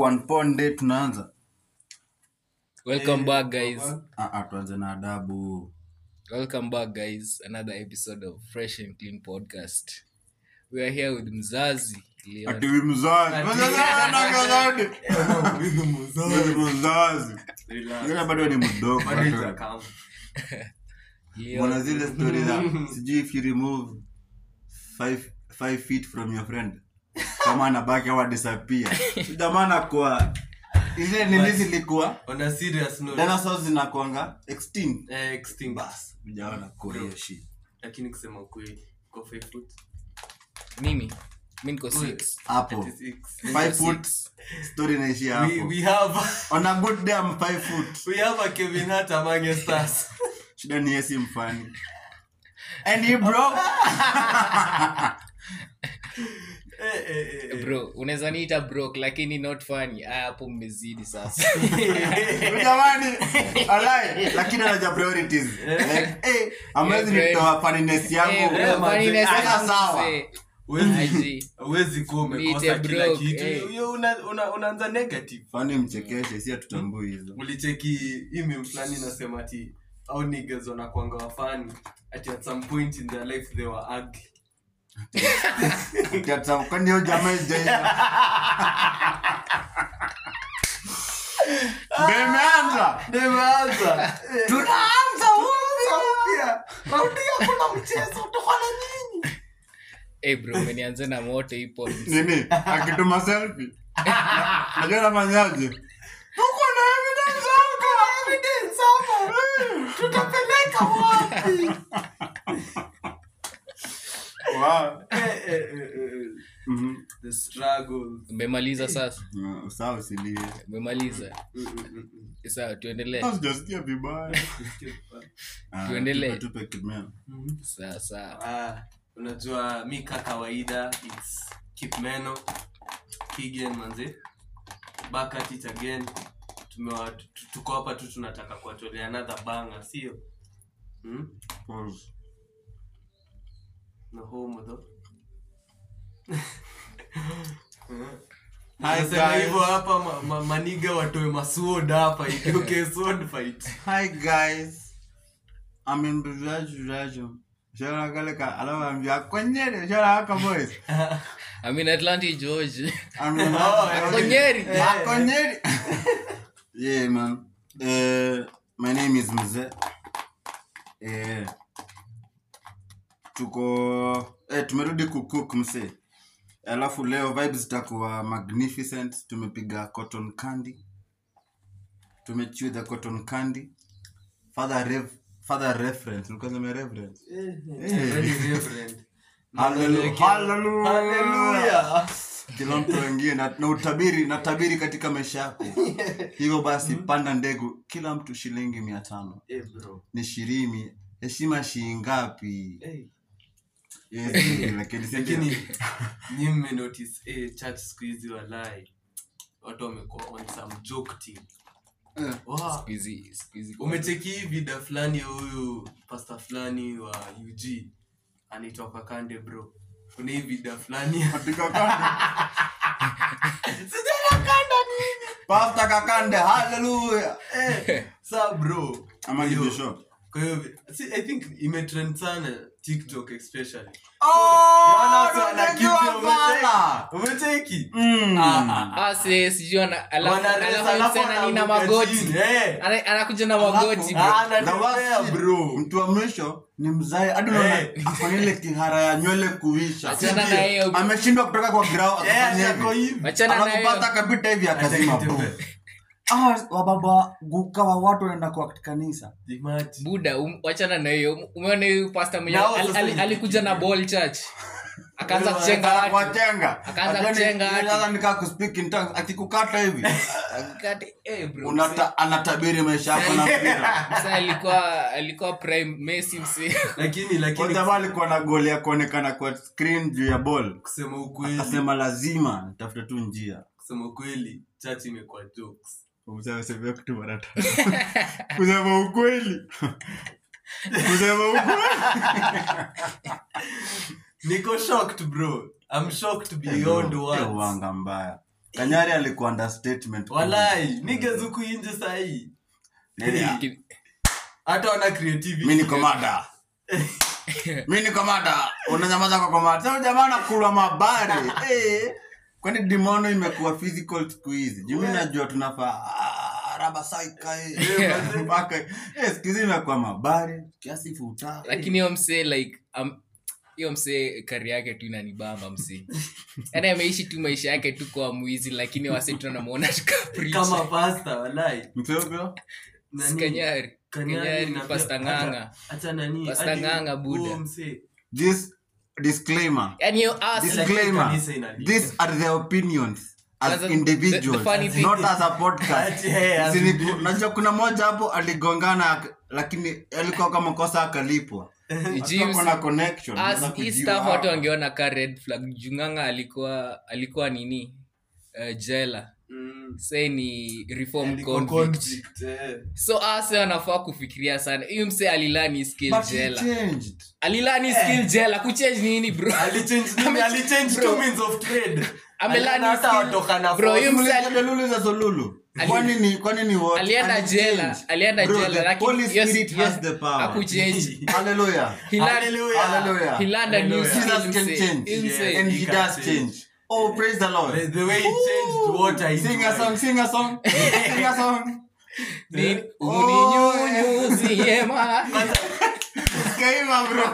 one ponde tunaanza welcome back guys Ah, ah, tuanze na adabu welcome back guys another episode of fresh and clean podcast we are here with mzazi Leon. atiwi mzazi mzazi Yule bado ni mdogo Leon. mwana zile stori za sijui if you remove five, five feet from your friend kama anabaki au disappear jamana kwa ile nini zilikuwa on a serious note dinosaurs zinakuanga extinct eh, extinct bas ujaona kwa hiyo shit lakini kusema ukweli kwa five foot mimi mi niko six hapo 36. five foot story inaishia we, hapo we have on a good day I'm five foot we have a Kevin Hart amongst us shida ni yesi mfani and he broke eh, eh, eh, bro unaweza niita brok lakini not funny Ah, hapo mmezidi sasa jamani alai lakini anaja priorities like eh amwezi Yeah, nitoa funniness Eh, yangu bro, Eh, manze, funniness hata yangu sawa. mzee. Huwezi- Aji. huwezi kuwa umekosa Niite kila broke, kitu eh. Hiyo una- una- unaanza negative fani mchekeshe si hatutambui hizo ulicheki hii meme fulani inasema ati au niggas wanakuanga wafani ati at some point in their life they were ugly Tata, kwani hiyo jamaa ijaisha Bemeanza. Nimeanza. Eh, Tunaanza pia. Raundi ya kuna mchezo utakuwa na nyinyi Eh, bro umenianza na moto hii point. nini akituma selfie najua nafanyaje tuko na evidence hapa evidence hapa tutapeleka wapi wow Eh, eh, eh, eh. Mhm. the struggle umemaliza sasa Mm, sawa usilie umemaliza Mm, mm, mm, mm. sawa tuendelee Hata sijasikia vibaya Ah, Tuendelee. tupe- tupe kimeo Mhm. sawa sawa Ah, unajua mi ka kawaida its kipmeno kigen manze back at it again Tumewa- tu- tuko hapa tu tunataka kuwatolea another banga sio hmm? Pause. no homo though Hi, Nasema guys. hivyo hapa ma, ma, maniga watoe masword hapa itoke sword fight hi guys i'm in brazil shara kale ka alawa ambia konyere shara haka boys I'm in Atlantic George i'm in Oh, eh. Konyeri. Ah, konyeri yeah man uh, my name is mze eh tuko eh, tumerudi kucook mse alafu leo vibes zitakuwa magnificent tumepiga cotton candy tumechew the cotton candy father rev father reference ulikuwa unasema reference Very reverend. Hallelujah. Hallelujah. Hallelujah. kila mtu aingie na, na utabiri na tabiri katika maisha yako hivyo basi panda ndegu kila mtu shilingi mia tano Eh, bro. ni shirini heshima shiingapi Eh. Yes, lakini si lakini nyi mmenotice eh, church siku hizi walai watu wamekuwa on some joke team Eh. wow. Siku hizi- siku hizi- umecheki hii vida fulani ya huyu pasta fulani wa ug anaitwa kakande bro kuna hii vida fulani ya- katika kande sijakanda nini pasta kakande haleluya eh, sa bro ama Hiyo- kibisho kwa hiyo si, i think imetrend sana tiktok especially Oh, Yaani watu tunajua wanakimbia, sana. umecheki Mm. Ah, ah, ah. Ah, si- sijui ana- alafu- Wanaresa, alafu alafu tena nina wanaanguka magoti chini, eh. Ana- anakuja na Alafu- magoti bro. Ah, The anatembea, worst shit, bro. mtu wa mwisho ni mzae hadi unaona Eh. afanya ile kihara ya nywele kuisha Achana na hiyo ameshindwa kutoka kwa grau Eh, akafanya ako hivi hivi. Wachana na alafu hiyo pata akapita hivi akazima Atakitembea. boom. Ah, wababa guka wa watu wanaenda kwa kanisa Imagine. buda um, wachana na hiyo umeona huyu pasta mwenye Nao al- sasa al- ni- alikuja na ball church akaanza Wewe kuchenga watu wachenga Akaanza Ajua ni- kuchenga ni- watu. sasa nikaa kuspeak in tongues akikukata hivi Akati- eh, bro, unata anatabiri maisha yako na mpira mse alikuwa alikuwa prime Messi mse lakini lakini Kwa jamaa alikuwa na goli ya kuonekana kwa screen juu ya ball kusema ukweli akasema lazima nitafute tu njia kusema ukweli church imekuwa jokes Useme- seme kitu mara tatu. kusema ukweli kusema ukweli niko shocked bro i'm shocked beyond Hiyo words uwanga mbaya kanyari alikuwa understatement walai niggas huku inje sahii Yeah. Ki- hata wana creativity mi niko mada mi niko mada unanyamaza kwa komada sasa jamaa nakula mabare eh kwani dimono imekuwa physical siku hizi juu mi najua tunafaa ah, raba saika eh, mpaka eh siku hizi imekuwa mabare kiasi futa lakini hiyo msee like um, hiyo msee kari yake tu inanibamba msee yaani ameishi tu maisha yake tu kwa mwizi lakini wase tunanamuona kama pasta walai mtego Nani? tukanyari Kanyari Kanyari, na pia- Pasta hata- Ng'ang'a. hata nani Pasta hadi Ng'ang'a, Buddha. huyo msee. this disclaimer yaani hiyo us This- like, disclaimer kanisa inalipa. these are the opinions as Kwanza, the- individuals the funny thing- not as a podcast Ati, hey, as Sini- individuals. najua kuna moja hapo aligongana ak- lakini alikuwa kama kosa akalipwa James, kuna connection us, unaweza hii kujua. stuff watu wangeona ka red flag junganga alikuwa alikuwa nini uh, jela Mm. say ni reform Aliko convict convict, eh. so ase anafaa kufikiria sana huyu mse alilani skill But he jela changed. alilani skill jela kuchange nini bro Alichange nini? Alichange Bro. two means of trade. Amelani Aliona hata skill- watoka na Bro, force. you- Mlisikia ali- Delulu za Zolulu? Ali- Kwani ni- kwani ni what? alienda Alichange. jela alienda Bro, jela the lakini Holy yes, Spirit yes, has the power. hakuchange. Hallelujah. He learned- Hallelujah. Hallelujah. he learned a new Hallelujah. skill, Jesus can mse. change. Hii mse. Yeah. And He he can does change. change. Oh, praise the The, Lord. the way he changed water into Sing a wine. song, sing a song. Sing a song. Ni- Oh, uninyunyuzie ma- Kaima, bro.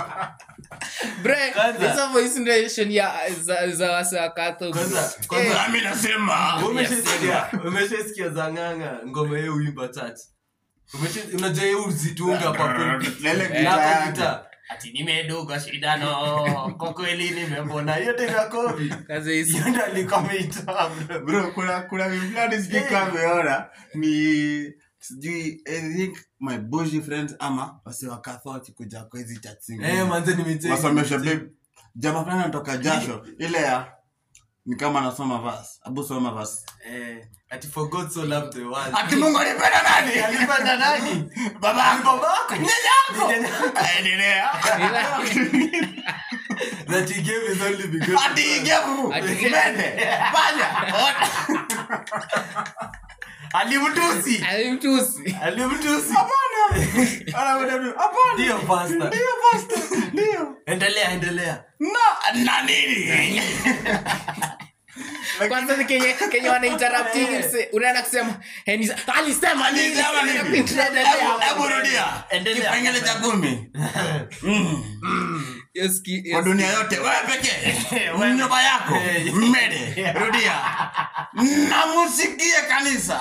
Bre, Kwanza- hizo voice nation ya za- za wase wa Catholic. Kwanza- Eh, kwanza- Nami nasema. Umeshasikia- umeshasikia za ng'ang'a ngoma ye uimba church Umesha- unajua ye uzitunga kwa pulpit. Lele Eh, gitaa Hapo yake. gitaa. ati nimeduga shidano kwa kweli nimepona yote vya covid kwanza hizi- hiyo ndo alikuwa ameitoa, bro. bro kuna kuna mfulani sijui Hey. kama ameona ni sijui i think my bushi friends ama wase wakatho wakikuja kwa hizi chat zingine. Eh, manze nimecheki. wasomesha babe jamaa fulani anatoka jasho ile ya ni kama anasoma vas abu soma vas Eh, ati for God so loved the world. ati mungu alipenda nani Alipenda nani? baba Ni babako. Ni yako. Ni nyanyako. endelea That he gave his only begotten ati son. igevu Ati- mende fanya alimtusi alimtusi alimtusi hapana Anakwambia, hapana ndio pastor ndio pastor ndio endelea endelea na na nini kwanza ni kenye kenye wanainterrupting mse unaenda kusema "Eh, ni- alisema nini Alisema nini? Endelea. Hebu- hebu rudia Endelea. kipengele cha kumi Mm. Hiyo ski- hiyo kwa ski- dunia yote wewe pekee Wewe. nyumba yako Eh. mmede rudia na musikie kanisa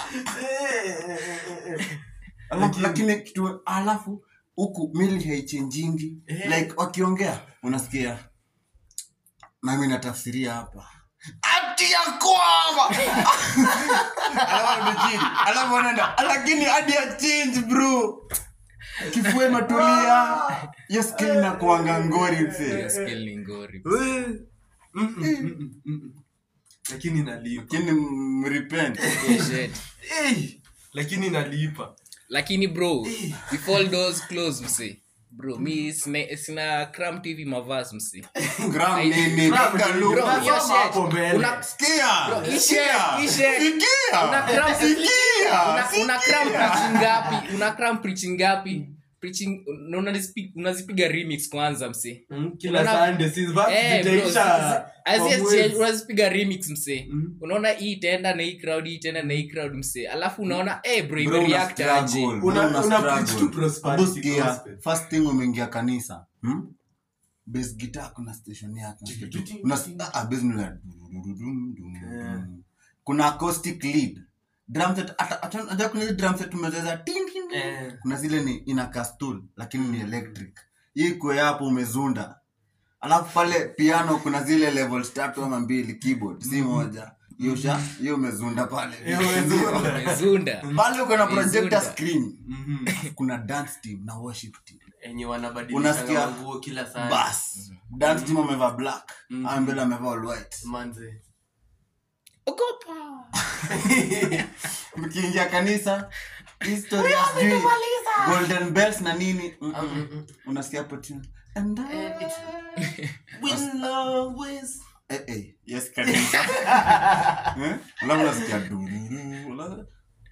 Alafu- lakini kitu alafu huku mili haichenjingi Eh. like wakiongea unasikia nami natafsiria hapa ati ya kwamba alafu ni chini alafu anaenda lakini hadi ya change bro kifue matulia hiyo skill na kuanga ngori hiyo msee skill ni ngori We. Mm, mm, mm, mm, mm. lakini nalipa lakini mrepent Hiyo shit. Eh, lakini nalipa lakini bro if all doors close mse bro mi sina, sina cram tv mavas mse gram nini Gram piga nini? lugha. Bro, hiyo Unasoma shit. hapo mbele. Una- Sikia, Bro, hii sikia, shit, hii shit. sikia, Una cram- sikia, una, una cram sikia. preaching ngapi una cram preaching ngapi preaching na unazipi- unazipiga remix kwanza mse Mm, kila Unaona- Sunday, si verse Eh, bro, zitaisha as kwa yes, mwezi. unazipiga remix mse Mhm. unaona hii itaenda na hii crowd hii itaenda na hii crowd mse alafu unaona eh bro Bro, una imereact aje struggle, Una- bro, una una struggle. preach to prosperity Hebu sikia, gospel. first thing umeingia kanisa hmm? bass guitar kuna station yake Una- ah, bass ni la- Yeah. kuna acoustic lead drum set hata- hata- hata kuna hizi drum set tumecheza ting, ting, ting. Eh. kuna zile ni ina kastul lakini ni electric hii kwe hapo umezunda alafu pale piano kuna zile levels tatu ama mbili keyboard si moja hiyo sha hiyo umezunda pale Hiyo umezunda. mezunda pale uko na projector Umezunda. screen Mhm. kuna dance team na worship team enye wanabadilishanga Unasikia? manguo kila saa bas dance team amevaa black Mhm. mm mbele amevaa all white manze ogopa mkiingia kanisa history ya sijui golden bells na nini mm -mm. unasikia hapo tune and I will always eh, eh, yes kanisa Eh? alafu nasikia dururu ala-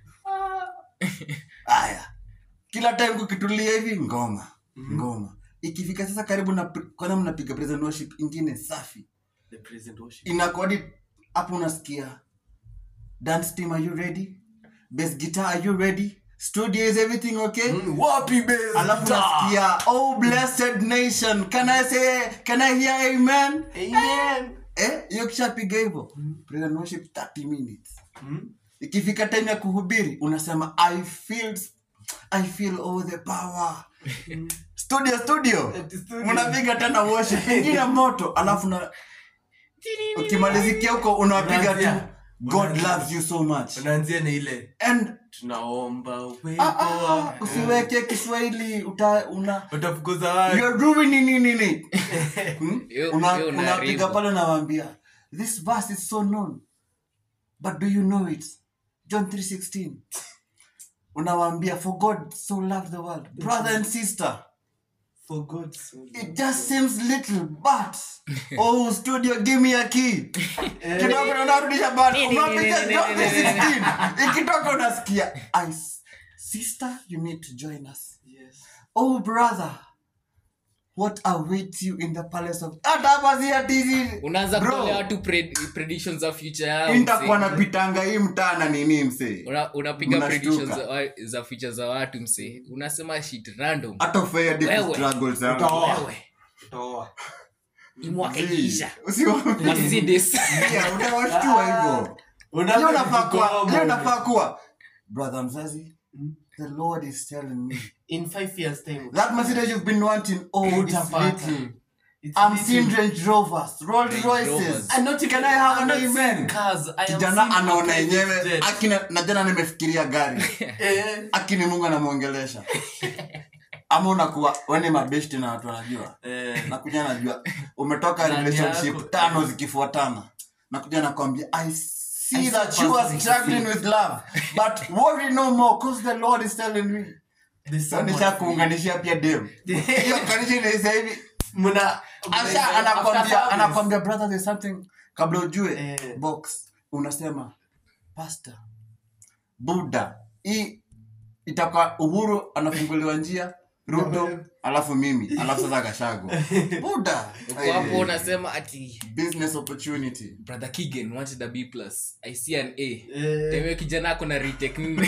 aya kila time kukitulia hivi ngoma ngoma ikifika sasa karibu na pre- kwanza mnapiga praise and worship ingine safi The present worship. inakodi hapo unasikia dance team are you ready bass guitar are you ready studio is everything okay Mm, wapi bass alafu guitar? nasikia oh blessed nation can i say can i hear amen Amen. eh hiyo kishapiga hivyo praise and worship 30 minutes Mm. ikifika time ya kuhubiri unasema i feel i feel all the power studio studio Ati studio. mnapiga tena worship ingine moto alafu na ukimalizikia huko unapiga tu Unaanzia. god Unaanzia. loves you so much unaanzia na ile and tunaomba uwepo ah, ah, wako. usiweke kiswahili uta una utafukuza watu you're ruining nini nini Hmm? Hiyo- Una- hiyo unapiga unaharibu. pale unawambia this verse is so known but do you know it john 316 unawambia for god so loved the world brother and sister for God so it just seems little but oh studio give me a key kidogo unarudisha bado unapiga John 316 ikitoka unasikia I, sister you need to join us yes oh brother what awaits you in the palace of hata basi atizi unaanza Bro. kutolea watu pred- predictions za future yao nitakuwa msee. napitanga hii mtaa na nini msee Una- unapiga Mnashtuka. predictions za, wa- za future za watu msee unasema shit random hata fair deep Wewe. struggles yangu. Utaoa. Wewe, utaoa hii mwaka Zii, ikiisha usiwaambie. Mercedes. Yeah, utawashtua hivyo Unataka hiyo nafaa kuwa kujikoma. hiyo nafaa kuwa brother mzazi Mm. the lord is telling me in five years time that message you've been wanting oh it's utapata. little It's i'm little. seeing range rovers rolls Range royces Rovers. I'm not Can I have I'm an not amen? seeing cars. I am kijana seeing anaona a yenyewe private jet. akina na jana nimefikiria gari Eh, akini mungu anamwongelesha ama unakuwa weni mabeshti na watu wanajua eh, nakuja najua umetoka Ndani relationship yako. tano zikifuatana nakuja nakwambia i see I that see you are person struggling with love but worry no more cause the lord is telling me there's so someone- nisha kuunganishia pia dem hiyo kanisa inaisa hivi Mna- asha after anakwambia service. anakwambia brother there's something kabla ujue Eh. box unasema pastor buda hii itakuwa uhuru anafunguliwa njia ruto alafu mimi alafu sasa kashago buda Uko hapo Eh, unasema ati business opportunity brother kigan wanted a b plus i see an a Eh, tewe kijana ako na retake nne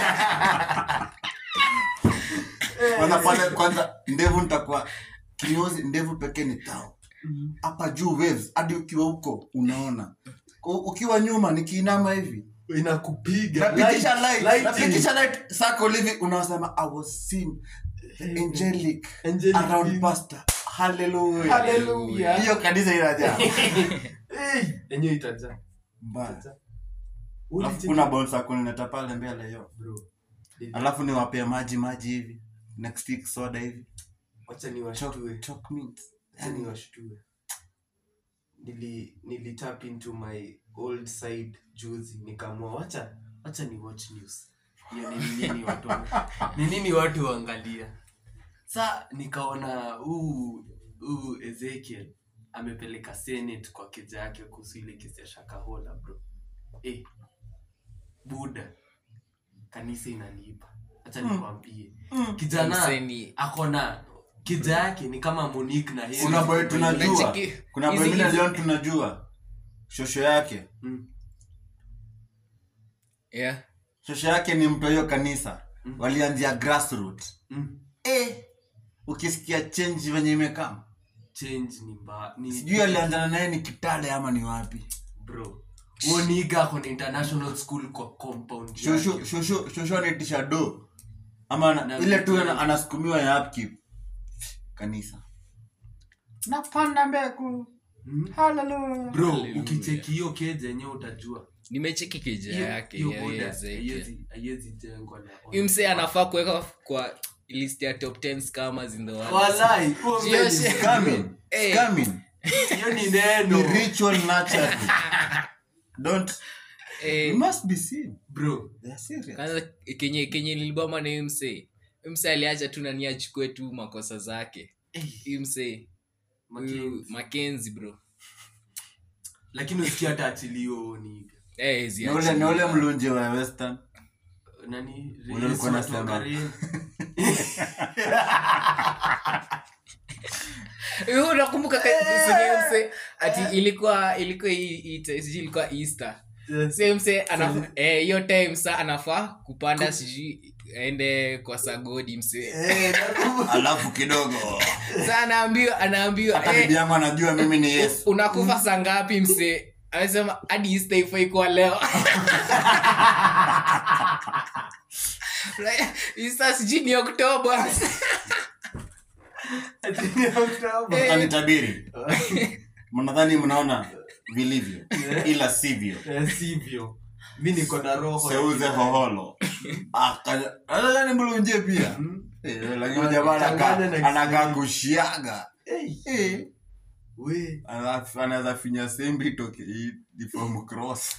kwanza pale kwanza ndevu nitakuwa kinyozi ndevu pekee ni tao hapa juu waves hadi ukiwa huko unaona U- ukiwa nyuma nikiinama hivi inakupiga napitisha Light- light lighting. napitisha light circle hivi unasema i was seen the angelic Angelic around being. pastor hallelujah Hallelujah. hiyo kanisa inajaa Eh, yenyewe itajaa. mbaya Itajaa. alafu kuna bolsa kunileta pale mbele hiyo Bro, alafu niwapea maji maji hivi next week soda hivi wacha Choc- niwashtue choc mint Wacha niwashtue nili nili tap into my old side juzi nikaamua wacha wacha ni watch news hiyo ni nini watu ni nini watu waangalia sa nikaona huu huu ezekiel amepeleka senate kwa keja yake kuhusu ile kesi ya shakahola bro eh, buda kanisa inalipa hacha nikwambie kijana Mseni. akona kija yake ni kama monique na Henry. kuna boy tunajua Unacheki- kuna boy hizi- mimi hizi- leo tunajua shosho yake Mm. yeah shosho yake ni mtu wa hiyo kanisa walianzia grassroot Mm. eh ukisikia change venye imekaa change ni mba ni sijui alianzana naye ni kitale ama ni wapi bro woniga kona international school kwa compound shosho yake. shosho shosho anaitisha do ama ana- Na ile tu vitu- ana- anasukumiwa ya upkeep kanisa napanda mbegu Mm. haleluya bro Hallelujah. ukicheki hiyo keja yenyewe utajua nimecheki keja Hiyo- yake hiyo ya boda hiyo Ezekiel. haiwezi- haiwezi jengwa na Huyu msee anafaa kuweka kwa list ya top 10 scammers in the world Walai, huo Sio mbe ni- shit. scamming Eh. scamming hiyo ni ni neno ritual naturally don't Eh, you must be seen bro they are serious kwanza kenye kenye nilibama na huyu msee Huyu msee aliacha tu nani achukue tu makosa zake Eh, Huyu msee huyu Mackenzie. makenzi bro lakini usikia hata achilio ni Eh, zi Ni ule- ni ule achili. mlunje wa western nani Ule ulikuwa Yesu unasema. atuangalie. Eh, unakumbuka ka- sije mse ati ilikuwa ilikuwa hii- hii- sijui ilikuwa easter Sasa mse anafaa eh, hiyo time sa anafaa kupanda sijui aende kwa sagodi mse Eh, nakumbuka. alafu kidogo sa anaambiwa anaambiwa hata eh, bibi yangu anajua mimi ni yesu unakufa saa ngapi mse amesema hadi easter ifai kuwa leo easter sijui ni oktoba Ati ni Oktoba. Eh. Mtanitabiri. mnadhani mnaona vilivyo ila sivyo Eh, sivyo mi niko na roho ya seuze kidai. hoholo Aka- anadhani mlunje pia Hmm? Eh, lakini jamaa anakaa- Changanya na anakaa Kiswahili. kushiaga Eh, Eh, we. ana- anaweza finya sembi toke hii deform cross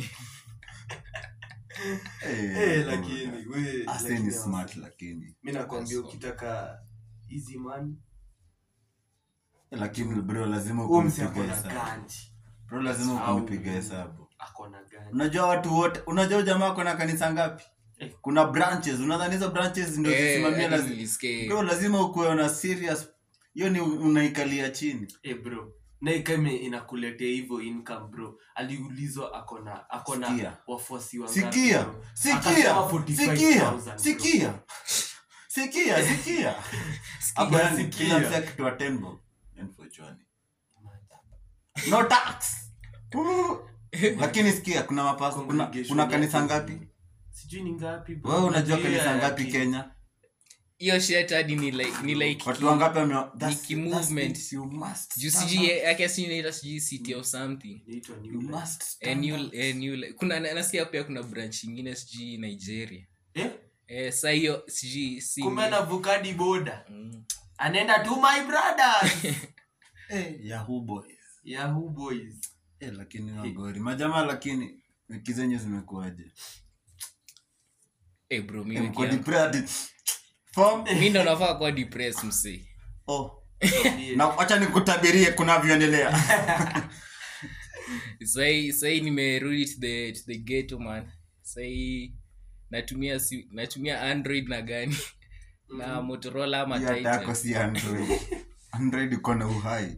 Eh, Eh, lakini we, Ase lakini ni smart wasa- lakini mi nakwambia Yes, ukitaka easy money lakini bro lazima huo msi ukumpiga akona hesabu ganji bro lazima Au- ukumpiga hesabu akona ganji unajua watu wote unajua huyu jamaa kona kanisa ngapi Eh. kuna branches unadhani hizo branches ndio zisimamia lazima nilisikia bro lazima ukuwe na serious hiyo ni unaikalia chini Eh, bro na ikame inakuletea hivyo income bro aliulizwa akona akona Sikia. wafuasi wangapi, sikia bro? sikia Akasema sikia 45,000, bro. sikia sikia sikia hapo yani sikia. kila mtu akitoa tembo unfortunately no tax lakini sikia kuna mapas kuna, Congregation kuna kanisa yake. ngapi sijui ni ngapi bro. wewe unajua Najua kanisa ya- ngapi ya- Kenya hiyo shet hadi ni like ni like watu wangapi wame that's- ki-movement. that's it, you must juu stand sijui up. yake sijui inaitwa sijui city of something Inaitwa New you Life. must Eh, stand new- up. eh, new li- kuna na- nasikia pia kuna branch ingine sijui nigeria Eh? eh, sa hiyo sijui si kumbe anavukadi boda Mm. anaenda to my brothers Eh, yahoo boys yahoo boys eh, lakini wagori majamaa lakini wiki zenyu zimekuwaje eh, bro mi Eh, wiki mko yangu- depressed form mi ndo nafaa kuwa depressed msee oh Tuambie. na wacha nikutabirie kunavyoendelea sai sai nimerudi to the, to the ghetto man sai natumia si, natumia android na gani na motorola ama Hiyo hata yako Titan. si android android iko na uhai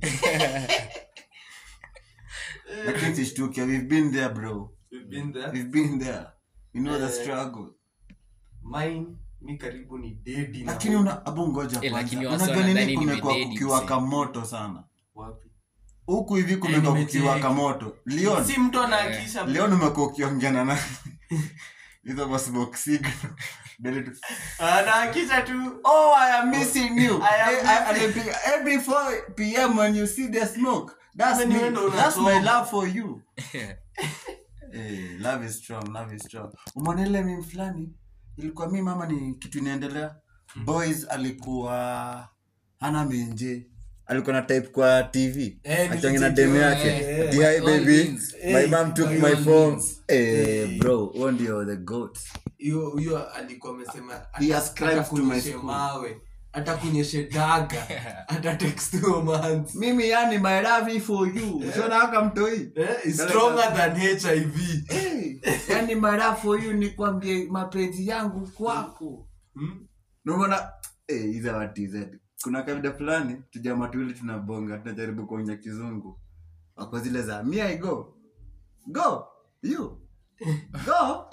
lakini sishtuke we've been there bro We've been there. we've been there you know the Eh. struggle Mine, mi karibu ni dedi na lakini una abu ngoja Eh, kwanza lakini wasi unajua wanadhani nini kumekuwa nimededi, kukiwaka msee. moto sana wapi huku hivi kumekuwa nimecheki. kukiwaka moto leon si mtu anaakisha bro. leon umekuwa ukiongeana na hizo bossbox signal Delete. anaakisha tu oh i am missing you I am Eh, I- anapiga, every 4 pm when you see the smoke that's Wewe me ni wewe ndo that's my unasoma. love for you Eh, love is strong love is strong umeona ile mimi fulani ilikuwa mi mama ni kitu inaendelea boys alikuwa hana menje alikuwa na type kwa tv Eh, akiongea na nilicheki, demu eh, yake eh, "Di, hi, by all baby means. my Eh, mom took by my all phone means. eh Eh. bro huo ndio the goat hiyo huyo alikuwa amesema He ascribes to my atakunyeshe school. mawe atakunyeshe daga atatext huyo man mimi yani my love is for you usiona haka mtoi eh, is stronger than hiv hey, yani my love for you ni kwambie mapenzi yangu kwako hmm? naona eh, hizo watized kuna kabida fulani tujama tuwili tunabonga tunajaribu kuongea kizungu wako zile za me i go go you go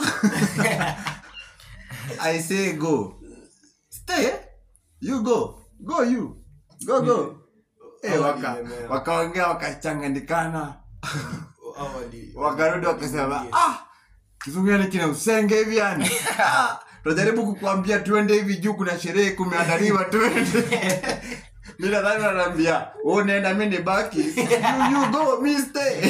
i say go stay you go go you go go eh, waka wakaongea wakachanganyikana Awali- wakarudi wakasema ah kizungu yani kina usenge hivi yani Ah, tunajaribu kukuambia tuende hivi juu kuna sherehe kumeandaliwa tuende mi nadhani wanaambia "Wewe unaenda mi ni baki you, you go mi stay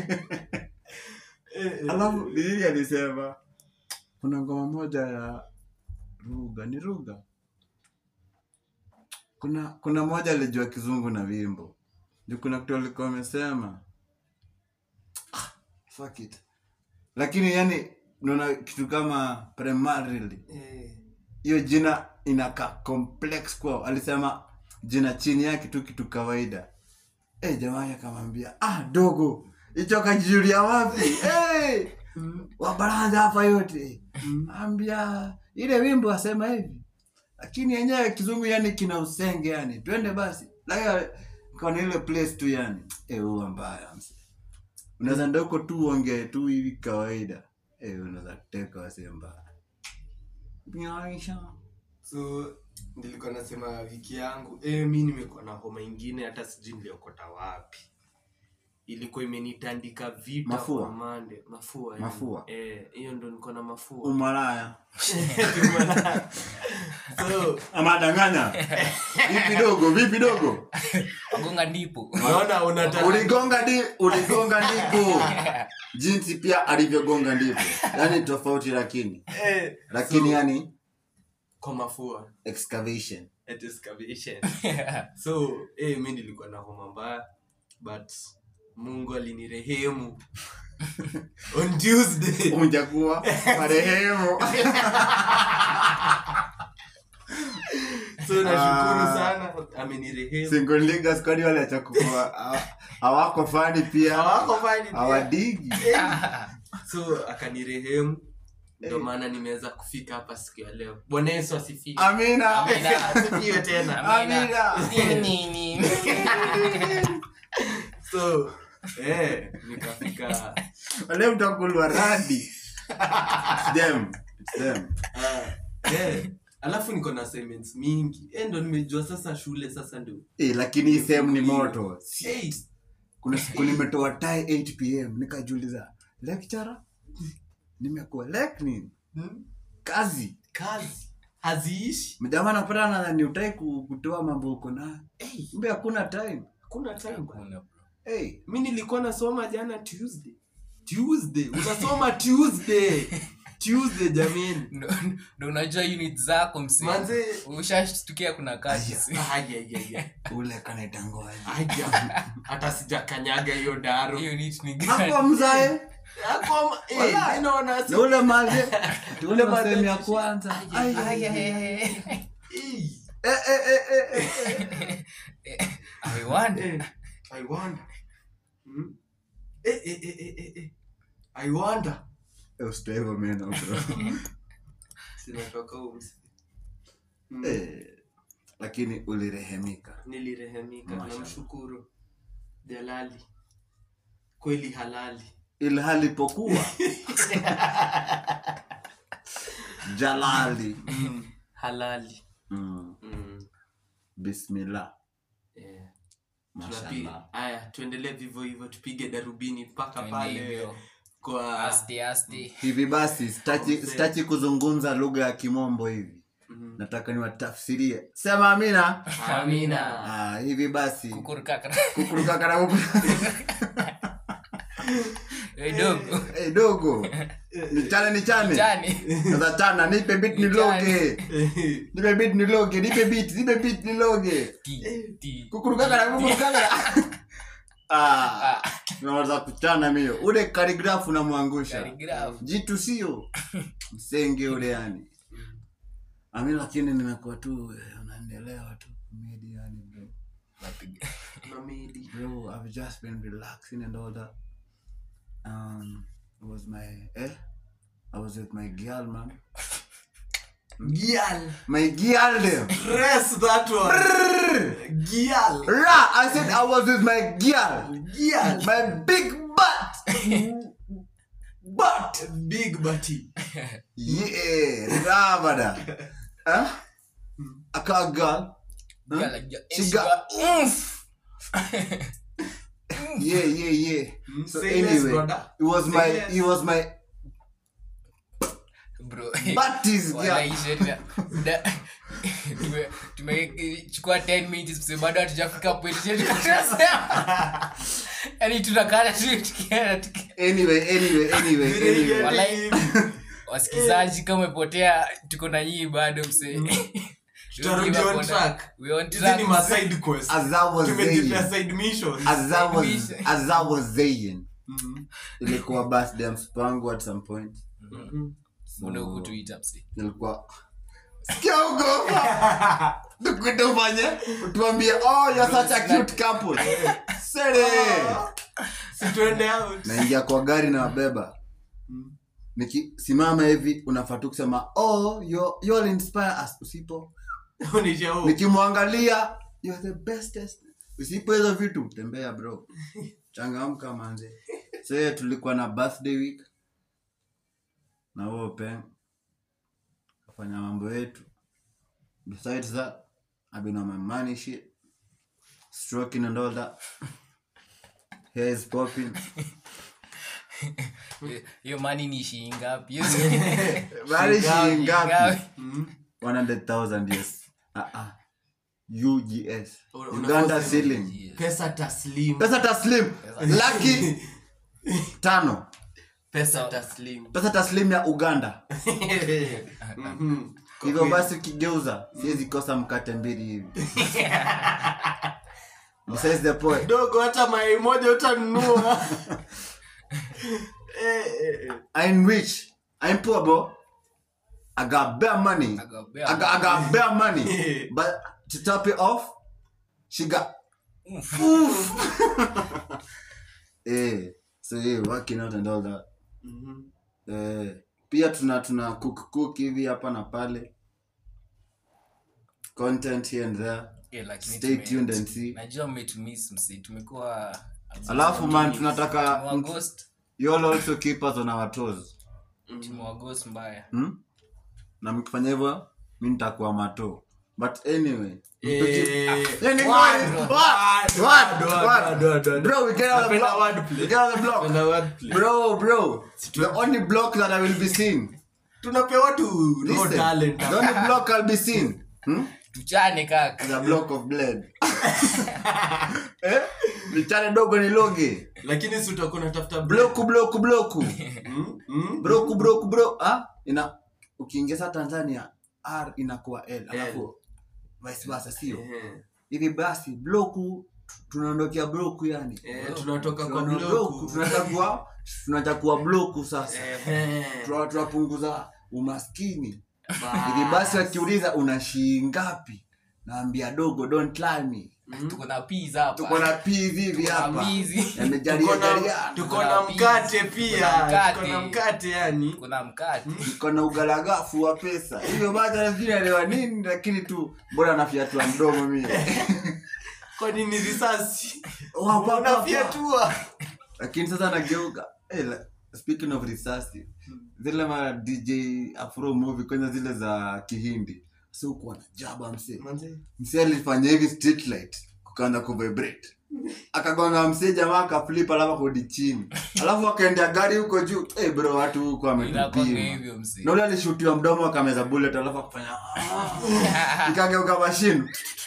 Eh, eh, alafu nini alisema kuna ngoma moja ya ruga ni ruga kuna kuna moja alijua kizungu na wimbo ndio kuna kitu alikuwa amesema Ah, fuck it lakini yani naona kitu kama primarily eh, hiyo jina inakaa complex kwao alisema jina chini yake tu kitu kawaida e jamaa akamwambia ah dogo hicho kajijulia wapi hey! wabaranza hapa yote ambia ile wimbo asema hivi lakini yenyewe kizungu yani kina usenge yani twende basi lakini kona ile place tu yani eh huwa mbaya mse unaweza ndoko tu uongee tu hivi kawaida eh unaweza teka wase mbaya Nyaisha. so nilikuwa nasema wiki yangu eh, mi nimekuwa na homa ingine hata sijui niliokota wapi ilikuwa imenitandika vita Mafua? kwa mande mafua yani. Mafua? eh hiyo ndo niko na mafua umalaya so amadanganya vipi dogo vipi dogo wagonga ndipo unaona unataka uligonga di uligonga ndipo jinsi pia alivyogonga ndipo yani tofauti lakini eh, lakini so, yani kwa mafua excavation at excavation so eh, mi nilikuwa na homa mbaya but mungu alinirehemu on tuesday ujakuwa marehemu so nashukuru Ah. sana amenirehemu single leaguers kwani wale achakukua hawako fani pia hawako fani pia. hawadigi so akanirehemu ndio Eh. maana nimeweza kufika hapa siku ya leo bwana yesu asifiwe amina Amina. asifiwe tena amina Nini? so eh, nikafika wale mtakulwa radi It's them. It's them. ah, eh, alafu niko na assignments mingi eh, ndo nimejua sasa shule sasa ndio Eh, lakini hii sehemu ni moto hey, kuna siku nimetoa tai 8 pm nikajiuliza lecturer nimekuwa lek nini hmm, kazi kazi haziishi mjamaa napata nadhani utai ku- kutoa mambo uko nayo hey, mbe hakuna time hakuna time bwana. Hakuna, bro. hey. mi nilikuwa nasoma jana tuesday tuesday unasoma tuesday tuesday jamani Ndo- ndo unajua unit zako msi Manze- ushashtukia kuna kazi Aya. Aya, aya, aya. ule kanaitangoaje Aya. hata sijakanyaga hiyo daro hiyo unit ni hapo gani mzae Hapo, eh, Wala. mi naona si- na ule maze ule Ule maze- masehemu ya kwanza Ai. Ay, ay, ay, ay. Eh, Eh, eh, eh, eh, eh. I wonder. eh, I wonder. Hmm? Eh, eh, eh, eh, eh, eh. I wonder. Eh, usitoe hivyo meno bro Sinatoka huko msi- Hmm. Eh, lakini ulirehemika nilirehemika Mashallah. namshukuru jalali kweli halali ilhali pokuwa jalali halali mm. mm. bismillah yeah. mashallah Tunapi- aya tuendelee vivyo hivyo tupige darubini mpaka Twende pale hivyo. kwa Asti, asti. hivi basi sitaki Mzee. sitaki kuzungumza lugha ya kimombo hivi Mhm. nataka niwatafsirie sema amina Amina. ah, hivi basi Kukurukaka. kukurukakara Eh, dogo. hey, dogo nichane nichane Jani. sasa chana nipe bit niloge nipe bit niloge nipe bit nipe bit niloge Ti, ti. kukurukakara kukurukakara ah naweza kuchana mio ule karigrafu unamwangusha Calligraph. jitu sio msenge ule yani ami lakini nimekuwa tu eh, unaendelewa tu comedy yani bro Napiga. Mamedi. bro i've just been relaxing and all that um it was my eh i was with my girl man Gial. my girl there Press that one. Gial. Ra, i said i was with my girl Gial. my big butt But big butty. yeah ra bada huh aka girl Huh? Gala, ja- She eh, got- she got- Oof. yeah yeah yeah so Say less, anyway brother. it was Say my less. it was my Bro. butt is Wala girl hii sheria. Da- tume- tumechukua 10 minutes mse bado hatujafika point yetu tunasema. yaani tunakana tu tukienda tuki- anyway anyway anyway anyway Wala- wasikizaji kama umepotea tuko na nyii bado mse Tutarudi on track. We on Hizi track, ni mse. ma side quest. as i was Tumejipea saying side missions. as i was Mission. as i was saying Mhm. ilikuwa birthday ya msipangu at some point Mhm. Mbona hukutuita, mse? ilikuwa sikia ugopa tukuite ufanye tuambie oh you're such a cute couple sere Si tuende out naingia kwa gari na wabeba Mm. nikisimama hivi unafaa tu kusema oh you, you all inspire us usipo Unisha huko. nikimwangalia you're the bestest usipo hizo vitu tembea bro changamka manze se tulikuwa na birthday week na huo pen kafanya mambo yetu besides that i've been on my money shit stroking and all that hair is popping hiyo mani ni shilingi ngapi Hiyo Bali shilingi ngapi ngapi? Mm. 100000 yes uh -uh. ugs Una- uganda unafaa ceiling pesa taslim pesa taslim laki tano pesa taslim pesa taslim ya uganda Mhm. hivyo basi ukigeuza siwezi kosa mkate mbili hivi besides the point dogo hata mayai moja utanunua Eh, eh, eh. i'm rich i'm poor bro i got bare money I got bare i got, I got bare money but to top it off she got oof eh so yeah working out and all that Mhm. eh, pia tuna tuna cook cook hivi hapa na pale content here and there Yeah, lakini Stay tume- tuned and see. najua mmetumiss msi tumekuwa alafu man tunataka tumewagost you all also keep us on our toes tumewagost mbaya hmm? na mkifanya hivyo mi nitakuwa mato but anyway Eh, Yeah, ni word, kweli. word, What? word, What? word, What? word, word, word. bro we get out of the Napenda block wordplay. we get out of the block Napenda wordplay. bro bro the only block that i will be seen tunapea watu no listen talent the only block i'll be seen hmm? tuchane kaka is a block of blood eh lichane dogo ni loge lakini si utakuwa unatafuta bloku bloku bloku Mm, mm. broku broku bro ah ina ukiingiza tanzania r inakuwa l alafu vice versa sio Eh, hivi basi bloku tunaondokea bloku yani eh, tunatoka kwa Tunaona bloku bloku tunachagua tunachagua bloku sasa Eh, Tuna- tunapunguza umaskini bas. hivi basi wakiuliza una shii ngapi naambia dogo don't lie me tuko na peas hapa tuko na peas hivi Tuko na hapa mizi. Tuko yamejalia na- jalia tuko na Kuna mkate peas, pia kuna mkate. tuko na mkate yani tuko na mkate iko na ugalagafu wa pesa hivyo basi nafikiri alewa nini lakini tu mbona nafiatua mdomo mimi kwa nini risasi Wa- wa- wa- wa. unafiatua lakini sasa nageuka hey, la- speaking of risasi zile ma dj afro movie kwenye zile za kihindi si ukuwa na jaba msee Manze, msee alifanya hivi street light kukaanza kuvibrate akagonga msee jamaa akaflip alafu akodi chini alafu akaendea gari huko juu hey bro watu huko inakwanga ametupima hivyo msi na ule alishutiwa mdomo akameza bullet alafu akafanya ikageuka mashine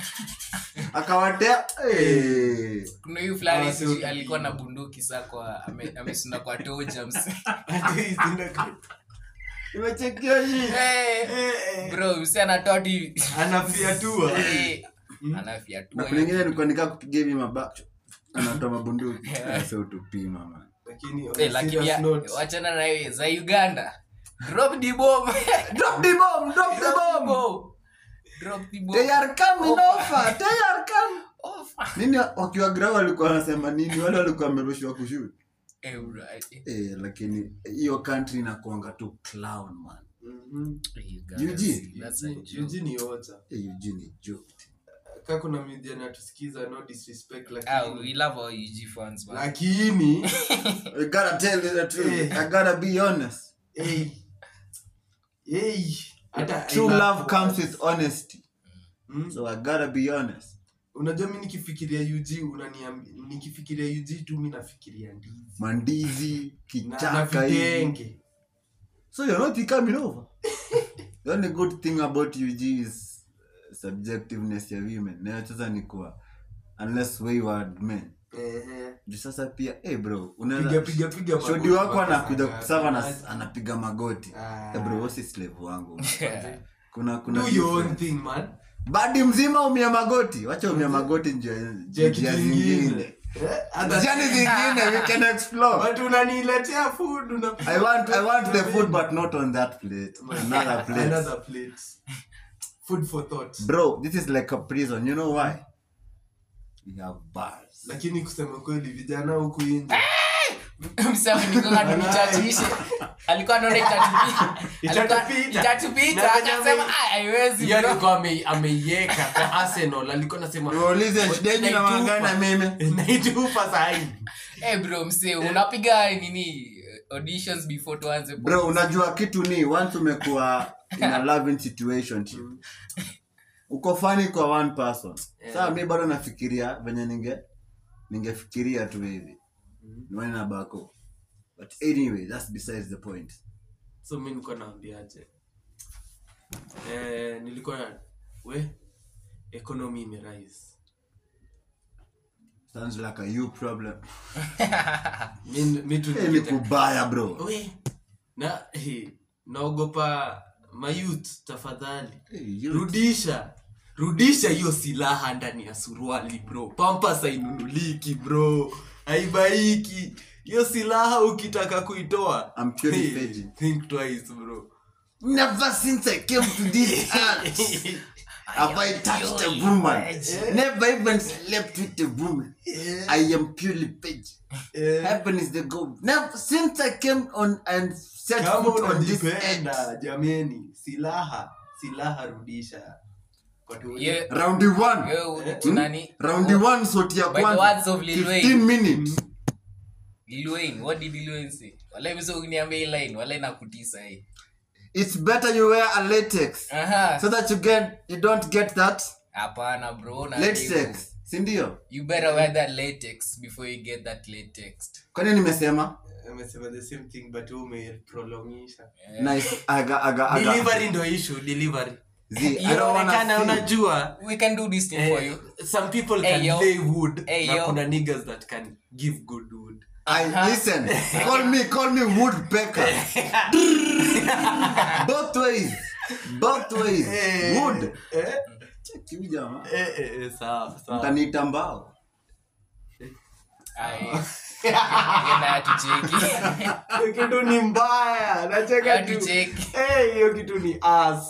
akawatea hey. kuna huyu fulani Ah, sijui sio- alikuwa na bunduki saa kwa ame- amesunda kwa toja msi ati zina- imechekia hii Eh, Eh, eh, bro msi anatoa tu hivi anafiatua Eh, na anafiatua kuna ingine nilikuwa nikaa kupiga hivi mabacho anatoa mabunduki sio tupima man lakini on Eh, a lakini serious ya- note, wachana na hiyo za uganda drop the bomb drop the bomb drop the bomb drop the bomb they are coming Opa. over they are coming Off. nini wakiwa grau walikuwa wanasema nini wale walikuwa wamerushwa kushoot Eh, bro, eh, eh lakini hiyo country inakuanga tu clown man mhm. Uganda, UG? see, that's a Eugene- joke. Eugene ni ocha eh Eugene joke ka kuna media natusikiza no disrespect Ah, lakini we love our UG fans, man. lakini I gotta tell you the truth Eh. I gotta be honest hey, hey, hata true ina- love comes with honesty Mm. so I gotta be honest unajua mi nikifikiria UG unaniambi nikifikiria UG tu mi nafikiria ndizi mandizi na, na kichaka hivi vitenge So you're not coming over. the only good thing about UG is uh, subjectiveness ya women. Na sasa ni kuwa unless wayward men. Ehe. Juu sasa pia eh bro, piga unaweza piga piga shodi magoti wako mpaka anakuja saa kusava na ngapi? anapiga magoti. Ah. Eh bro, wasi slave wangu. Yeah. Kuna kuna do your own difference. thing man Badi mzima umia magoti. Wacha umia magoti njia Je, njia kitu zingine. ingine. Eh, hata- Njia zingine we can explore. But unaniletea food una- I want I want the food but not on that plate. Another plate. Another plate. Food for thought. Bro, this is like a prison. You know why? We have bars. lakini kusema kweli vijana huku nje msema nikonga tuichatishe alikuwa anaona itatupita Itatupita. itatupita Na venye akasema ame- "Ah, haiwezi Hiyo bro." alikuwa ame- ameiweka kwa arsenal alikuwa nasema Niwaulize shida yenyu na wangana mimi. naitupa sahi Eh, bro mse unapiga nini auditions before tuanze bro unajua kitu ni once umekuwa in a loving situation uko fani kwa one person saa mi bado nafikiria venye ninge ningefikiria tu hivi nione na bako but anyway that's besides the point so mi nilikuwa naambiaje eh, nilikuwa na we economy imerise sounds like a you problem mi, mi tu hey, ni kubaya bro we na eh, naogopa mayouth tafadhali hey, you. rudisha rudisha hiyo silaha ndani ya suruali bro pampas hainunuliki bro haibaiki hiyo silaha ukitaka kuitoa I'm purely hey, virgin. think twice bro Never since I came to this earth have I touched a woman. Never even slept with a woman. I am purely virgin. Heaven is the goal. Never since I came on and set kama foot on this earth. unajipenda jameni silaha silaha rudisha Kwa tu- Ye- Round one. ye- tunani- Round one soti ya By the words kwanza. of Lil 15 Wayne. minutes. Lil Wayne, what did Lil Wayne say? Wala mse ukiniambia hii line, wala inakutisa hii. It's better you wear a latex Aha. so that you get you don't get that Hapana bro, na latex. Si ndio? You better wear that latex before you get that latex. Kwani nimesema? amesema the same thing but wewe umeprolongisha Nice. Aga aga aga. delivery ndo issue delivery Z, I don't wanna inaonekana see. unajua We can do this thing for you. eh, some people Hey, can yo. lay wood Hey, na yo. kuna niggas that can give good wood I Uh-huh. listen. Call me, call me woodpecker. Both ways. Both ways. Wood. eh? Check you jamaa. Eh, eh, eh, sawa sawa Mtaniita mbao. Aye. Ngenda atucheki. Hiyo kitu ni mbaya nacheka tu Atucheki. Eh, hiyo kitu ni ass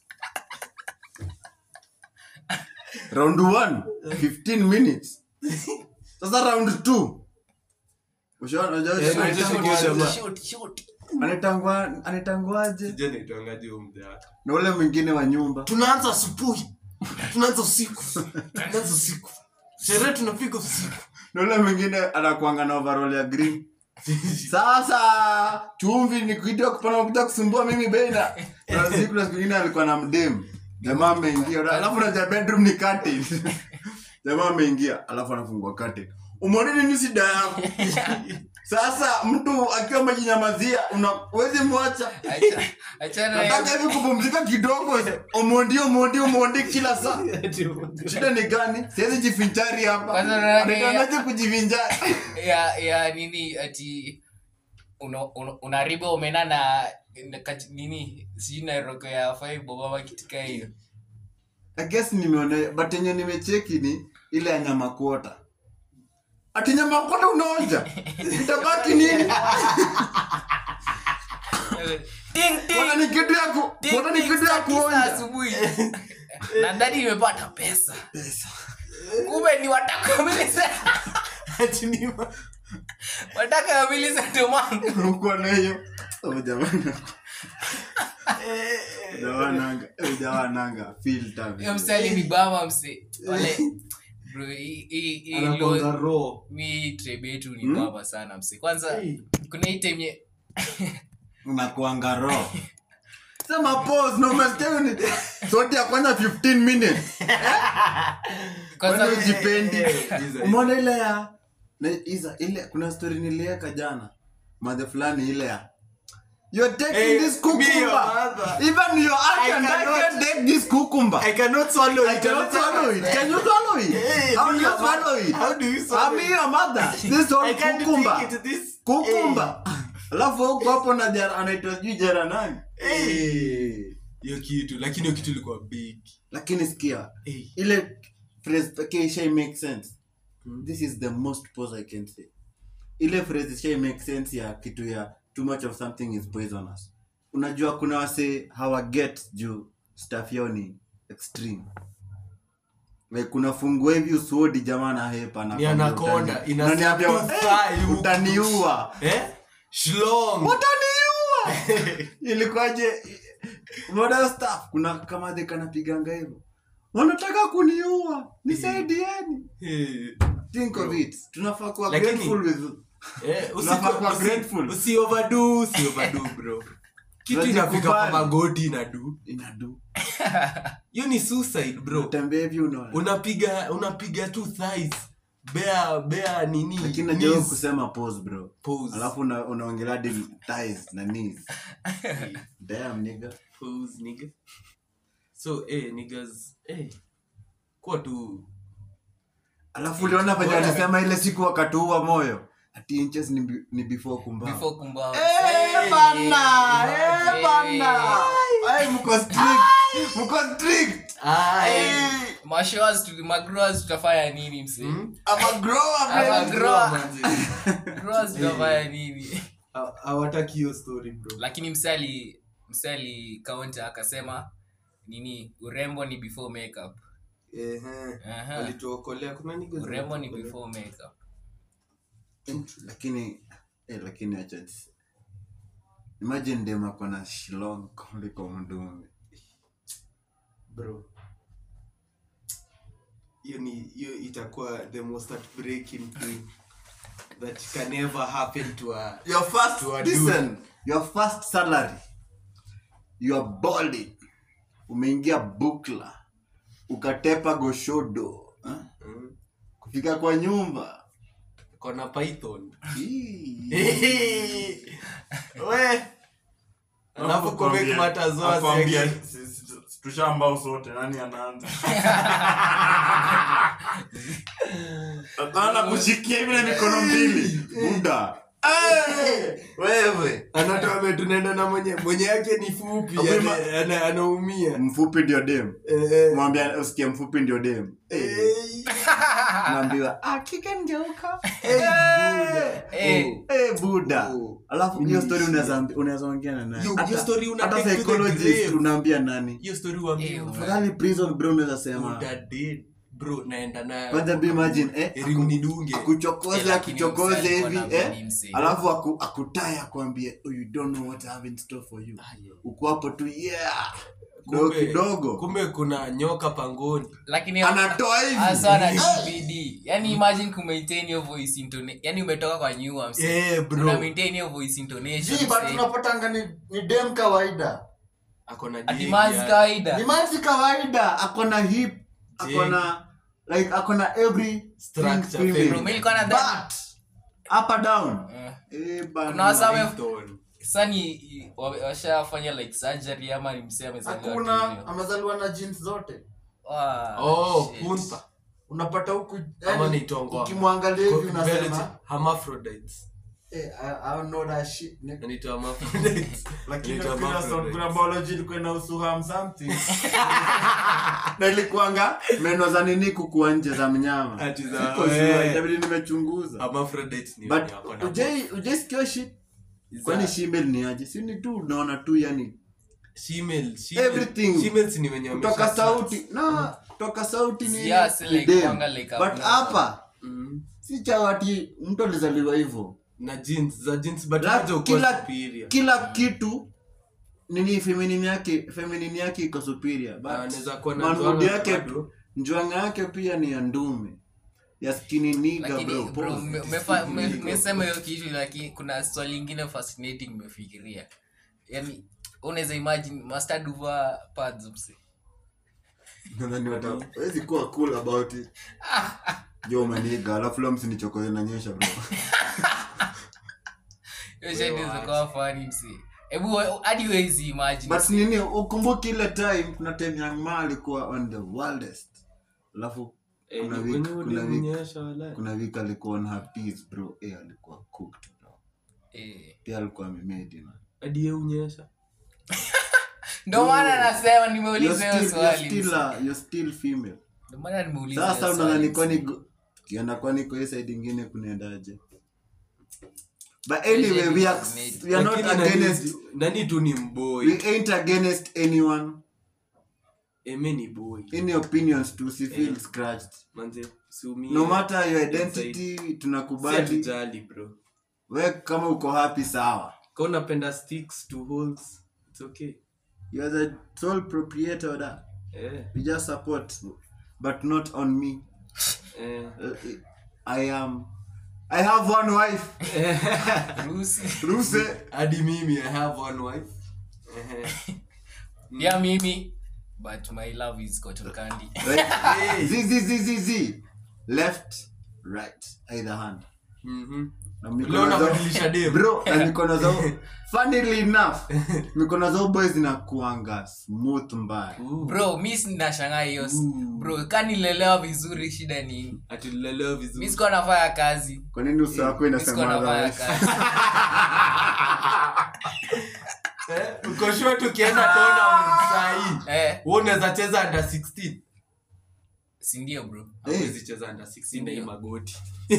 Round one. 15 minutes. Sasa round two. Ushaona unajua Eh, anaitangwa- shoot, Shoot, shoot. anaitangwa anaitangwaje? sijui naitwangaje huyo mzee wako. Na ule mwingine wa nyumba. tunaanza asubuhi tunaanza usiku tunaanza usiku sherehe tunapiga usiku Na ule mwingine anakuanga na overall ya green. Sasa chumvi ni kuitia kupana kuja kusumbua mimi bena. Na siku na siku nyingine alikuwa na mdem. Jamaa ameingia. Alafu na bedroom ni curtain. Jamaa ameingia, alafu anafungua curtain. Umeona nini shida yako? Sasa mtu akiwa amejinyamazia unawezi mwacha. Acha- achana na Nataka hivi kupumzika kidogo. Omondi omondi omondi kila saa. Shida ni gani? Siwezi jifinjari hapa. Kwanza na- Anatangaje kujivinjari? ya ya nini ati una- una- unaribu omena na na kati- nini sijui na roko ya faibo baba kitika hiyo I guess nimeona but yenye nimecheki ni ile ya nyama kuota. Ati nyama kuota unaonja. Itabaki nini? Ting, ting, Kuota ni kitu ya ku, ting, kuota ni ting, kitu ya saa tisa kuonja. asubuhi na ndani imepata pesa kumbe ni wataka milisa wataka milisa tomangu Uko na hiyo. Oh jamani. Jawananga, eh jawananga filter. hiyo msali ni bama mse wale bro hii- hii- hii Anakuanga lo- raw. mi trebe yetu ni Hmm? baba sana mse kwanza Hey. kuna hii time ye- Unakuanga raw. Sema pause no umesikia ni sote ya kwanza 15 minutes. kwanza Kwani ujipendi? Jesus. Umeona ile ya na iza ile kuna story niliweka jana. Madhe fulani ile ya You're taking Hey, this me, cucumber. your mother. Even your aunt I and I cannot- can take this cucumber. I cannot swallow I it. cannot swallow it. Can you swallow it? Hey, How me, do you your swallow mother. it? How do you swallow I'm it? your mother. This I one can't cucumber. take it this. Cucumber. Alafu huko hapo na jara anaitwa sijui jara nani? Hey. hiyo kitu lakini hiyo kitu ilikuwa big Lakini sikia, hey. ile phrase pekee ishai make sense. This is the most pause I can say. Ile phrase ishai make sense ya kitu ya too much of something is poisonous. Unajua kuna wase hawa get juu stuff yao ni extreme. like kuna fungua hivi usudi jamaa na hepa na Ni anaconda, ina unaniambia step to thigh huku. utaniua eh shlong utaniua ilikuwaje modern staff kuna kama de kanapiganga hivyo wanataka kuniua nisaidieni Eh, think of it tunafaa kuwa Lakini- grateful with eh, usi- Unafaa kuwa usi- grateful. usi overdo, usi overdo, bro kitu Unajikubali. inafika kwa magoti inadu inadu hiyo ni suicide bro utembea hivi unaona unapiga unapiga tu thighs bea bea nini lakini najaribu knees. kusema pause bro Pause. alafu una- unaongelea hadi thighs na knees damn nigga Pose, nigga. so eh, niggas eh, kuwa tu alafu uliona venye Bora. alisema ile siku wakatuua moyo ati inches ni, bi- ni before kumbao before kumbao Eh, bana, eh, Eh. bana. Ay, mko strict, mko strict. Ai. mashoas tu- magroas tutafanya nini mse Hmm? I'm a grower, I'm a baby. grower. Manzi. Groas tutafanya nini Ha- hawataki hiyo story bro lakini msali msali kaunta akasema nini urembo ni before makeup Ehe. Aha. walituokolea kuna niggas urembo ni walituokolea. before makeup lakini eh, lakini acha nisi- imagine dem ako na shilong kuliko mdume bro hiyo ni hiyo itakuwa the most heartbreaking thing that can ever happen to a your first To a listen your first salary you are balling umeingia bukla ukatepa goshodo huh? Mm. kufika kwa nyumba kona python Ii. we alafu kumake matters worse Akwambia, again. si- si- si- tushambao sote nani anaanza Hapana kushikia hivi na mikono mbili buda wewe anatoa tunaenda na mwenye mwenye yake ni fupi Akwema- ana- ana- anaumia mfupi ndio dem Eh, eh. mwambia usikie mfupi ndio dem Eh, naambiwa akika ngeuka Eh. Eh, buda Oh. alafu Mimi hiyo ni story shida. unaweza ambi- unaweza ongea na nani Yo, Hata- hiyo story una hata take to the psychologist grave. unaambia nani hiyo story uambie Eh, afadhali prison bro unaweza sema Uda dead. bro naenda nayo kwanza be imagine eh Heri unidunge akuchokoze Eh, lakini akuchokoze msee alikuwa hivi na eh mini msee. alafu aku, akutaya akwambie oh, you don't know what I have in store for you Ah, yeah. uko hapo tu yeah kidogo Kumbe- kidogo kumbe kuna nyoka pangoni lakini anatoa hivi hasa na dvd yani imagine kumaintain your voice intonation yani umetoka kwa nyua mse Eh, bro. una maintain your voice intonation Ji, but mse. tunapatanga ni, ni dem kawaida ako na ati jig manzi ya- kawaida ni manzi kawaida akona hip akona like akona every Structure, thing female. female. Bro, mimi nilikuwa nadhani- but up and down Eh. eh bana. Kuna wasa- Python. sani wa- washafanya like surgery ama ni msee amezaliwa tu hakuna hivyo? amezaliwa na jeans zote Ah, Oh, shit. punta. unapata huku Ama yani, ni tongo. ukimwangalia hivi Velvet- unasema hermaphrodites. eh, I, I don't know that shit nigga. Anaitwa hermaphrodites. lakini Anaitwa kuna hermaphrodites. kuna biology ilikuwa inahusu ham something na ilikuanga meno za nini kukua nje za mnyama Ati za- Siko sure, eh. itabidi nimechunguza Hermaphrodites ni but wenye wako na ujai ujaisikia shit Za- kwani shimel ni aje si ni tu unaona tu yani Shemale, shemale. Everything. Shemales ni wenye kutoka wamesha- sauti na kutoka sauti ni, Yeah, si ni like dem. kwanga like but abnormal. hapa Mm. si chawati mtu alizaliwa hivyo na jeans za jeans but La- moja ukuwa kila, superior. kila kitu nini feminine yake feminine yake iko superior Na anaweza kuwa but na manhood njwanga yake bado. njwanga yake pia ni ya ndume ya skinny nigga lakini bro, bro pause. mme- mmefa- mme- mmesema hiyo kitu lakini kuna swali ingine fascinating mmefikiria yani unaweza imagine mustard over pads mse Nadhani wata- hawezi kuwa cool about it jo maniga alafu leo msinichokoze na nyesha bro hiyo shit inaweza kuwa funny mse hebu we- hadi huwezi imagine but nini ukumbuki ile time kuna time young ma alikuwa on the wildest alafu Eh, kuna ni week kwenye kuna week ulionyesha wala. kuna week alikuwa on her piece bro eh alikuwa cooked bro Eh. pia alikuwa amemade man Hadi yeye unyesha ndio maana nasema you're nimeuliza still, hiyo you're swali still, mse. uh, you're still female ndio maana nimeuliza sasa hiyo unadhani swali, kwani mse. go- kienda kwani kwa hii side ingine kunaendaje but anyway we are, we are not Lakini nani- against nani tu ni mboi we ain't against anyone eme ni boy any opinions tu si feel Eh. scratched manze siumie no matter your Inside. identity si tunakubali hatujali bro we kama uko happy sawa ka unapenda sticks to holes it's okay you are the sole proprietor of that eh, we just support but not on me eh. uh, i am i have one wife Rusi. ruse hadi mimi i have one wife Ehe. yeah mimi but my love is cotton candy Right? Z, z, z, z, z. left right either hand Mhm. Na Leo mikono zao- unabadilisha dem. bro na mikono zao funnily enough mikono zao boys zinakuanga smooth mbaya Ooh. bro mi sinashangaa hiyo s- Ooh. bro kanilelewa vizuri shida nini Ati tulilelewa mi vizuri sikuwa nafanya kazi kwa nini uso wako mi sikuwa inasema nafanya otherwise? kazi Eh, uko sure tukienda tournament sahii eh, wewe unaweza cheza under 16 sindio bro hawezi cheza under 16 na hii Ndio. magoti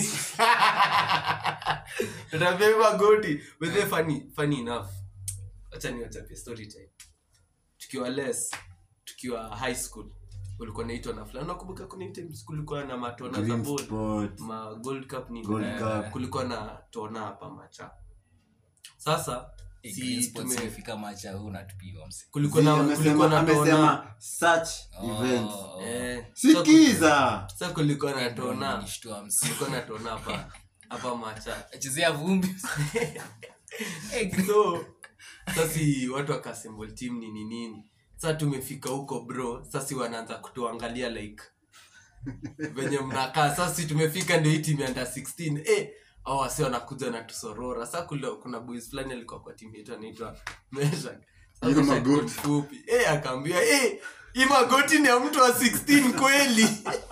tutapia hii magoti but then funny funny enough acha niwachapie story time tukiwa less tukiwa high school ulikuwa naitwa na fulani nakumbuka kuna hii times kulikuwa na matona za Green ball spot. ma gold cup ni Gold eh, cup. kulikuwa na tona hapa macha sasa Eh, Green si Sports tume imefika macha huu natupiwa mse kulikuwa Zi, na kulikuwa amesema na tona amesema such Oh, events oh. eh sikiza sasa kulikuwa na Eh, bro, tona umenishtua mse kulikuwa na tona hapa hapa macha chezea vumbi Eh, Green- so sasi watu wakasembol team nini nini sa tumefika huko bro sasi wanaanza kutuangalia like venye mnakaa sasi tumefika ndio hii team ya under 16 eh au wasi wanakuja na tusorora sa kule kuna boys fulani alikuwa kwa timu yetu anaitwa Meshak Sa Hiyo Meshak magoti. ni mfupi eh akaambia eh hii magoti ni ya mtu wa 16 kweli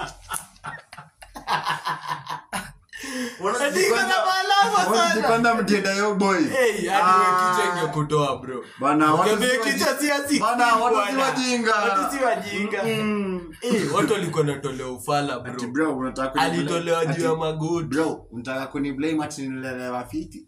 Ati iko na maalama sana wanajipanda mtienda yo boy Hey, hadi Ah. we kichwa ingekutoa bro Bana, watu Ukiambia si waji- kichwa si ya 16 Bana, watu si bwana. wajinga. Watu si wajinga Mm. Eh, watu walikuwa natolewa ufala Ati bro bro unataka kuni- alitolewa juu ya Ati, magoti bro unataka kuni blame ati nilelewa fiti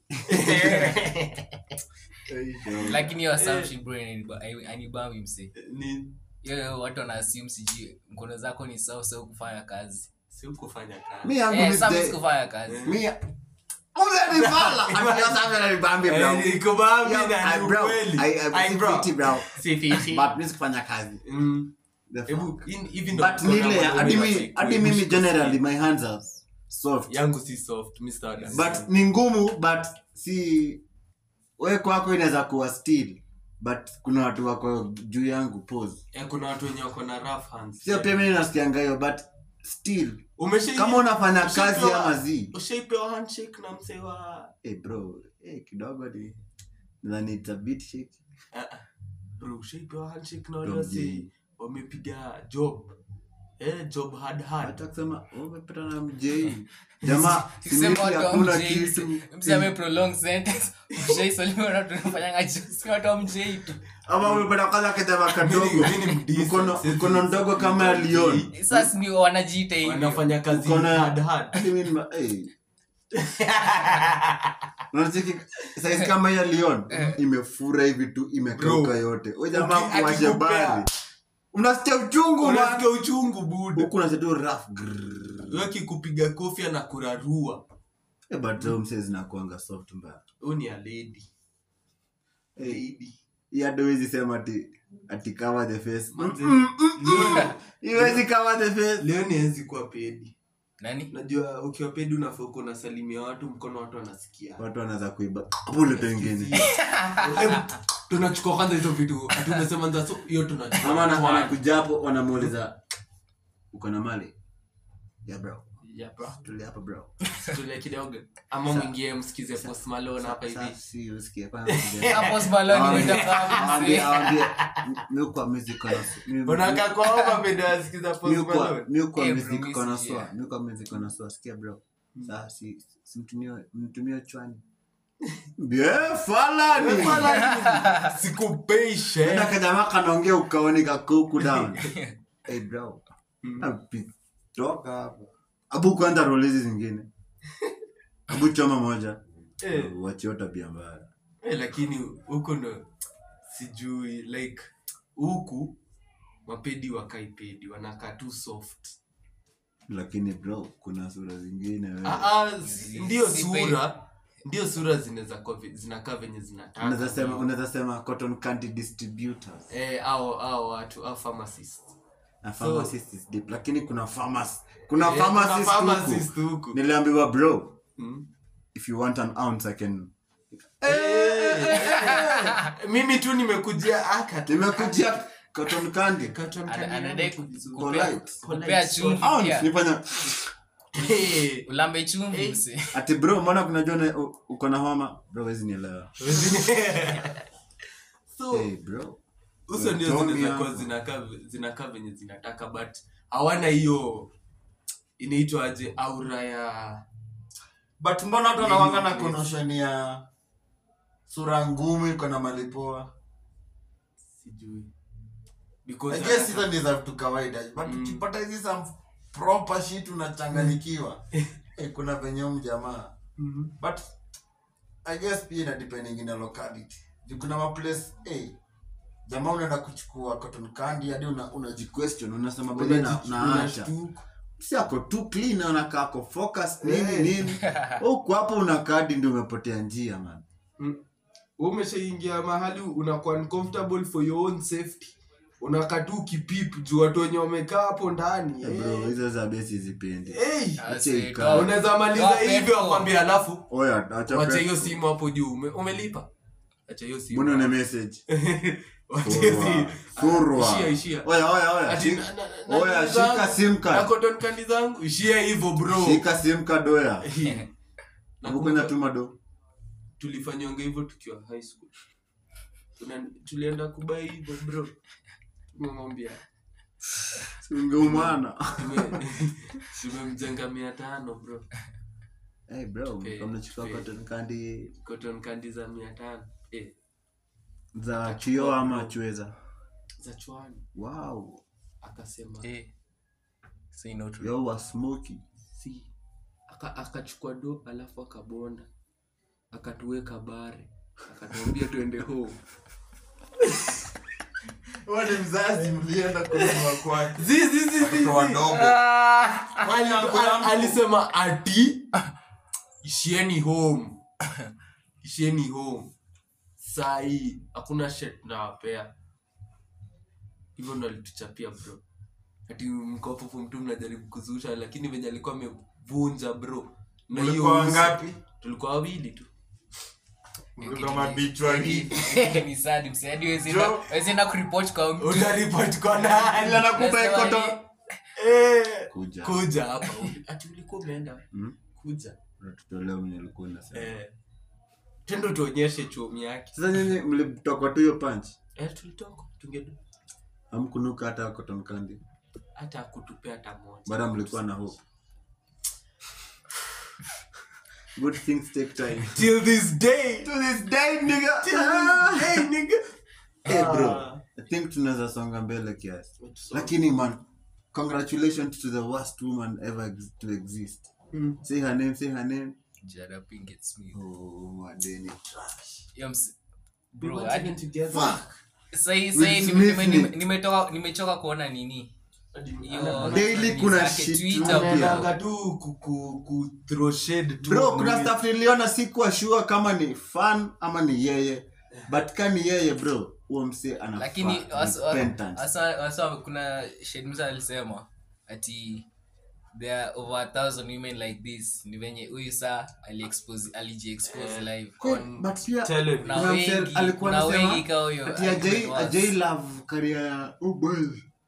lakini hiyo assumption bro inaniba- ai- anibambi mse ni hiyo watu wana assume sijui mkono zako ni sawa sawa kufanya kazi si kufanya mi kazi yangu eh, ni some the- sikufanya kazi mi Ule ni fala. Ati yo sasa ananibambi, bro. Eh, iko bambi Yeah, na I- ni bro, ukweli. I- I- Ai, si bro. fiti, bro. Si fiti. But mi sikufanya kazi Mm. The fuck? Hebu, in- hivi ndo but kuna nile wanaume hadi wa mi- siku, hadi hebu mimi shika generally simu. my hands are soft yangu si soft Mr. Adam. but ni ngumu but si we kwako inaweza kuwa still but kuna watu wako juu yangu pose Eh, kuna watu wenye wako na rough hands sio pia mimi nasikianga hiyo but still Umeshai- kama unafanya kazi ushaipewa- ama zi ushaipewa handshake na msee wa hey bro hey, kidogo ni nadhani it's a bit shaky Ah, ah. bro ushaipewa handshake na wale Don't wase be- wamepiga job eh, job hard hard hata kusema oh, umepata na mjei jamaa Sema simiti watu wa hakuna mjei, kitu mse ame prolong sentence mshaisalimiwa na tunafanyanga jokes, watu wa mjei tu ama umepata kwanza kijama kadogo Mimi ni mdecent, mkono sisi- mkono ndogo kama ya lion sasa ni wanajiita hivyo wanafanya kazi Uko na- hard hard Hadi mimi nima- hey. Unacheki size kama ya lion imefura hivi tu imekauka Bro. yote Huyu jamaa Uki- kuwashe akikupea- bari unasikia uchungu man. unasikia uchungu buda huku unasikia tu rough grrrr. weki kupiga kofia na kurarua Eh, but zao msee zinakuanga soft mbaya huu ni a lady Eh, lady hii hata huwezi sema ati ati cover the face Manze, Mm, mm, mm. leo- Iwezi cover the face leo niwezi kuwa pedi nani najua ukiwa pedi unafaa uko unasalimia watu mkono watu wanasikia watu wanaweza kuiba bule pengine Hebu, tunachukua kwanza hizo vitu ati umesema nza so hiyo tunachukua ama ana- One. anakuja hapo wanamuuliza uko na mali yeah bro Yeah, bro. tulia hapa bro Tulia kidogo ama mwingie msikize post malone hapa hivi Sasa si usikie kwanza kuongea. hapo smaloni Awambie- nitakaa awambie- mse awambie, mi kwa music connoisseur. Mi- unakaa kwa hapa pendo asikiza post mi kwa- malone mi kwa Eh, bro, music mi connoisseur. si- Mi kwa music connoisseur. Sikia bro Sasa si- si mtumie- mtumie chwani Bie, falani sikupeishe Enda kajamaa kanaongea ukaoni kakuku down hey bro Mm. Api- toka hapo abu kwanza rolizi zingine abu choma moja Eh. wachio tabia mbaya Eh, lakini huku ndo sijui like huku mapedi wakai pedi wanakaa tu soft lakini bro kuna sura zingine wewe. Ah, ah, si- ndio si sura ndio sura zinaweza kuwa vi- zinakaa venye zinataka unaweza sema unaweza sema cotton candy distributors eh, au au watu au pharmacist na pharmacist is deep lakini kuna pharmacy kuna Eh, kuna pharmacist pharmacist huku huku. niliambiwa bro Mm. if you want an ounce i can mimi tu nimekujia aka tu. nimekujia cotton candy Cotton Ana- candy anadai yangu ku- vizuri. kupea- Polite. kupea chumvi ounce pia. nifanya Eh, ulambe chumvi mse ati bro mbona kunajua na- u- uko na homa bro wezi nielewa so hey bro uso ndio Told me zinaweza kuwa hapo. zinakaa zinakaa venye zinataka but hawana hiyo inaitwa aje aura ya but mbona watu wanawanga na Yes. konoshon ya sura ngumu iko na malipoa sijui because I guess anataka- hizo ni za vitu kawaida but Mm. ukipata hizi some proper shit unachanganyikiwa eh, kuna venye huyu mjamaa Mhm. but i guess pia ina depending na locality Juu kuna maplace eh, jamaa unaenda kuchukua cotton candy hadi una, unaji question unasema bado na unaji- naacha unashtuka. si ako tu clean anakaa ako focus nini Eh. nini huku hapo unakadi ndio umepotea njia man Mm. Wewe umeshaingia mahali unakuwa uncomfortable for your own safety unakaa tu ukipip juu watu wenye wamekaa hapo ndani Eh, bro eh. hizo za besi zipendi Hey, Ase, Acha toa- unaweza maliza toa hivyo petrol. akwambia alafu oya acha wacha hiyo petrol. simu hapo juu ume, umelipa acha hiyo simu mbona una message Wacha hiyo simu. Surwa. Ishia, ishia. oya oya oya Ati Shika- na- na- na- oya na- shika zangu, sim na card cotton candy zangu ishia hivyo bro shika sim card oya Nakumbuka nakwenda tuma do tulifanyonga hivyo tukiwa high school Tuna- tulienda kubai hivyo bro tumemwambia ungeumana tume- tumemjenga mia tano bro hey bro Eh, kama unachukua eh. cotton candy cotton candy za mia tano eh, za kio ama chweza za chwani wow akasema Eh, say no to yo was smoky si Aka- akachukua do alafu akabonda akatuweka bare akatuambia tuende home Wewe ni mzazi mlienda kununua kwake Zi, zi, zi, zi, watoto zi. wadogo Ali- al- alisema ati ishieni home ishieni home saa hii hakuna shet nawapea hivyo ndo alituchapia bro ati mkopofu mtu mnajaribu kuzusha lakini venye alikuwa amevunja bro na hiyo Mlikuwa uso- wangapi? tulikuwa wawili tu Mlikuwa mabichwa hivi ni sad mse hadi huwezi Jo. enda- huwezi enda kuripoti kwa mtu utaripoti kwa nani ila nakupa Unasema cotton ni- Eh, kuja kuja hapa ati ulikuwa umeenda Mm. kuja tutolea mwenye ulikuwa unasema eh, tendo tuonyeshe chuomi yake sasa nyinyi mlitokwa tu hiyo punch eh, tulitoka tungedu amkunuka hata cotton candy hata akutupea hata moja bado mlikuwa na hope good things take time till this day to this day nigga till this day nigga hey bro i think tunaweza songa mbele kiasi lakini man congratulations to the worst woman ever ex- to exist Mm. say her name say her name Jada Pinkett Smith. oh madeni trash Yo, mse- We bro, went hadi- even together. fuck sahi- Will sahi nime- Smith nime- ni- nime- nimetoka- nimechoka kuona nini Hiyo- Daily nini kuna zake, shit Twitter, mpya. bro. Anaendanga tu ku- ku- ku throw shade tu bro kuna Mwili- stuff niliona sikuwa sure kama ni fan ama ni yeye but ka ni yeye bro huo mse ana lakini fa- wasa- wa- repentance. wasa- wasa kuna shedmsa alisema ati there are over a thousand women like this ni venye huyu saa aliexpose alijiexpose live Hey, but pia Television. na kuna mse wengi alikuwa kuna anasema wengi kaa huyo ati ajai ajai love career ya oh boy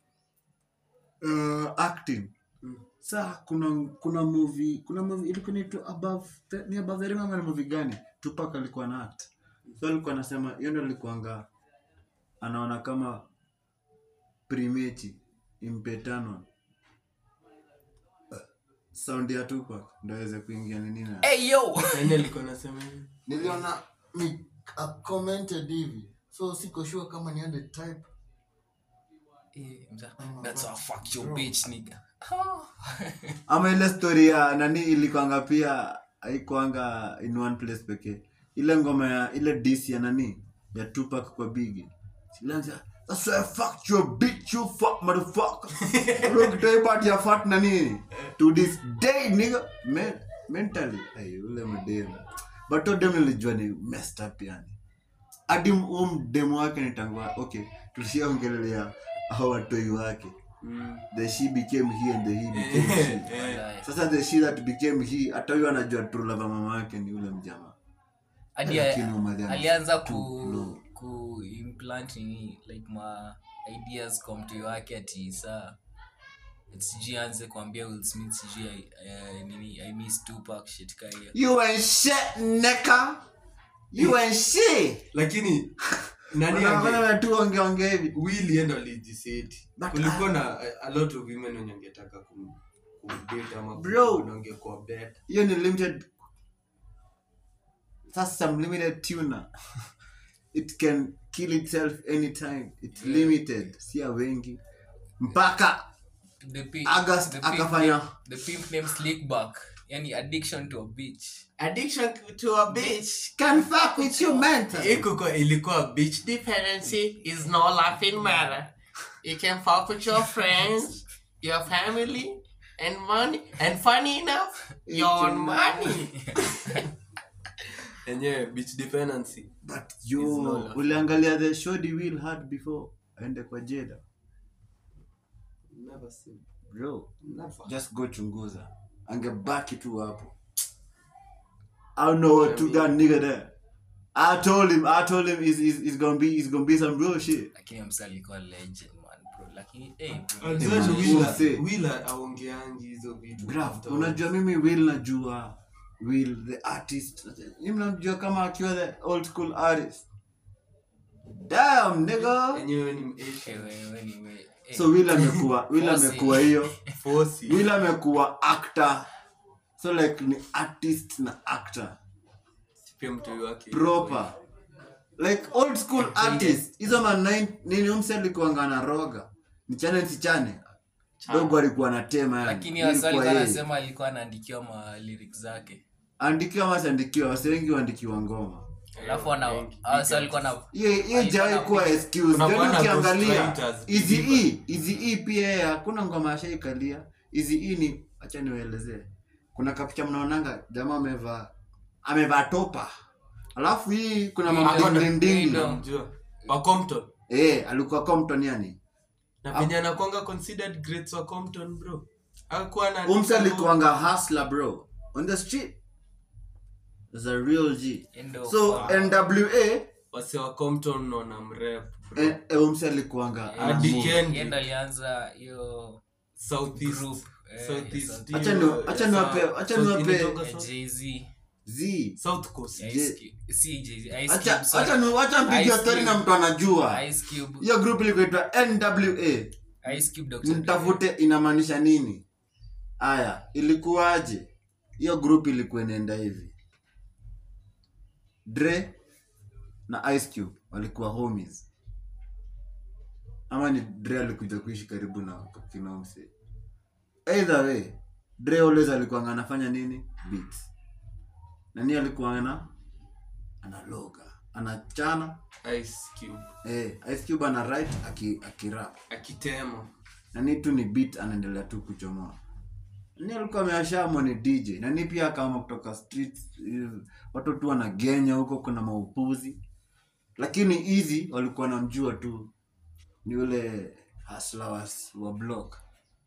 uh, acting sa kuna kuna movie kuna movie ilikuwa inaitwa above the, ni above the rim ama ni movie gani Tupac alikuwa na act so alikuwa anasema hiyo ndio alikuanga anaona kama primeti impetano sound ya Tupac ndio aweze kuingia ni nini hey yo Nani alikuwa anasema hivi? niliona ni a commented hivi so siko sure kama niende type Eh, mza- that's how fuck your bitch nigga ama ile story ya nani ilikwanga pia haikuanga in one place pekee ile ngoma ya ile dis ya nani ya Tupac kwa bigi ilianza that's why I fucked you bitch you fuck motherfucker look type ya fat na nini to this day nigga men, mentally ay ule mdem but to dem nilijua ni messed up yani hadi um demo wake nitangua okay tulishaongelelea hao watoi wake Mm. the she became he and the he became she Wallahi. sasa the she that became he hata huyo anajua true love ya mama yake ni ule mjamaa hadi Lakini umadhi alianza ana- ku, low. ku implant nini like ma ideas kwa mtu wake ati saa sijui aanze kuambia Will Smith sijui I- eh, nini i miss Tupac shit ka hiyo you ain't shit nigga you ain't shit lakini nani Wana- ange- wana tu ongeongea hivi Will enda alijiseti But, kulikuwa na a- a lot of women wenye angetaka kum- kumdate ama Bro. wangekuwa bet hiyo ni limited that's some limited tuner it can kill itself anytime it's limited sia wengi mpaka the pimp, August the pimp akafanya- name- the pimp name Slickback yani addiction to a bitch addiction to a bitch can fuck with you mental ikuko ilikuwa bitch dependency is no laughing matter you can fuck with your friends your family and money and funny enough your own money enyewe bitch dependency but It's yo not uliangalia the shoddy will had before aende kwa jeda never seen bro never just go chunguza angebaki tu hapo i don't know what took that nigga there i told him i told him it's, it's, it's gonna be it's gonna be some real shit lakini msa alikuwa legend man bro lakini eh bro, Unajua man, ni we'll Willa- see. Willa aongeangi hizo vitu Bruv, unajua mimi will najua will the artist mimi namjua kama akiwa the old school artist damn nigga enyewe ni eh, Asian. wewe ni we eh, so will amekuwa will Bossy. amekuwa hiyo Fosi. will amekuwa actor so like ni artist na actor Pia mtoi wake proper like old school artist hizo ma nine- nini umse alikuanga na roga nichane nsichane dogo alikuwa na tema yani. lakini Ilikuwa wasa alikuwa yeye. anasema alikuwa anaandikiwa ma lyrics zake andikiwa masiandikiwa wase wengi waandikiwa ngoma alafu ana wasa alikuwa na hiyo hiyo Alikuwa jawai na kuwa pick- excuse Kunakuwa then na ukiangalia ghostwriters, easy people. e easy e pia yeye hakuna ngoma ashaikalia easy e ni acha niwaelezee kuna kapicha mnaonanga jamaa amevaa amevaa topa alafu hii kuna Hii ndo- hii mamdindindingi ndo- Unamjua? wa Compton eh alikuwa Compton yani na venye anakwanga considered greats wa Compton bro akuwa na umse alikuanga hustler bro on the street is a real g endo so nwa wase wa Compton wana mrep bro. eh, eh, umse alikuanga Yeah. ana Hadi move. Kendi, yendo alianza hiyo Southeast group eh, Southeast South- hiyo- Acha ni- acha niwape- South- acha South- niwape- inaitwanga eh, South- Jay-Z z South Coast Ice Cube- si Jay-Z, Ice acha Cube, sorry. acha ni- acha mpigia Ice story Cube. na mtu anajua Ice Cube, hiyo group ilikuitwa nwa Ice Cube, Dr. Dre. mtafute inamaanisha nini aya ilikuwaje hiyo group ilikuwa inaenda hivi dre na ice cube walikuwa homies ama ni dre alikuja kuishi karibu na kinomse either way dre always alikuwa anafanya nini beats nani alikuwa ana analoga anachana Ice Cube eh, ice cube ana write aki, akirap akitema nani tu ni beat anaendelea tu kuchomoa ni alikuwa ameashamwa ni dj nani pia kama kutoka streets eh, watu tu wanagenya huko kuna maupuzi lakini hizi walikuwa namjua tu ni ule haslawas wa block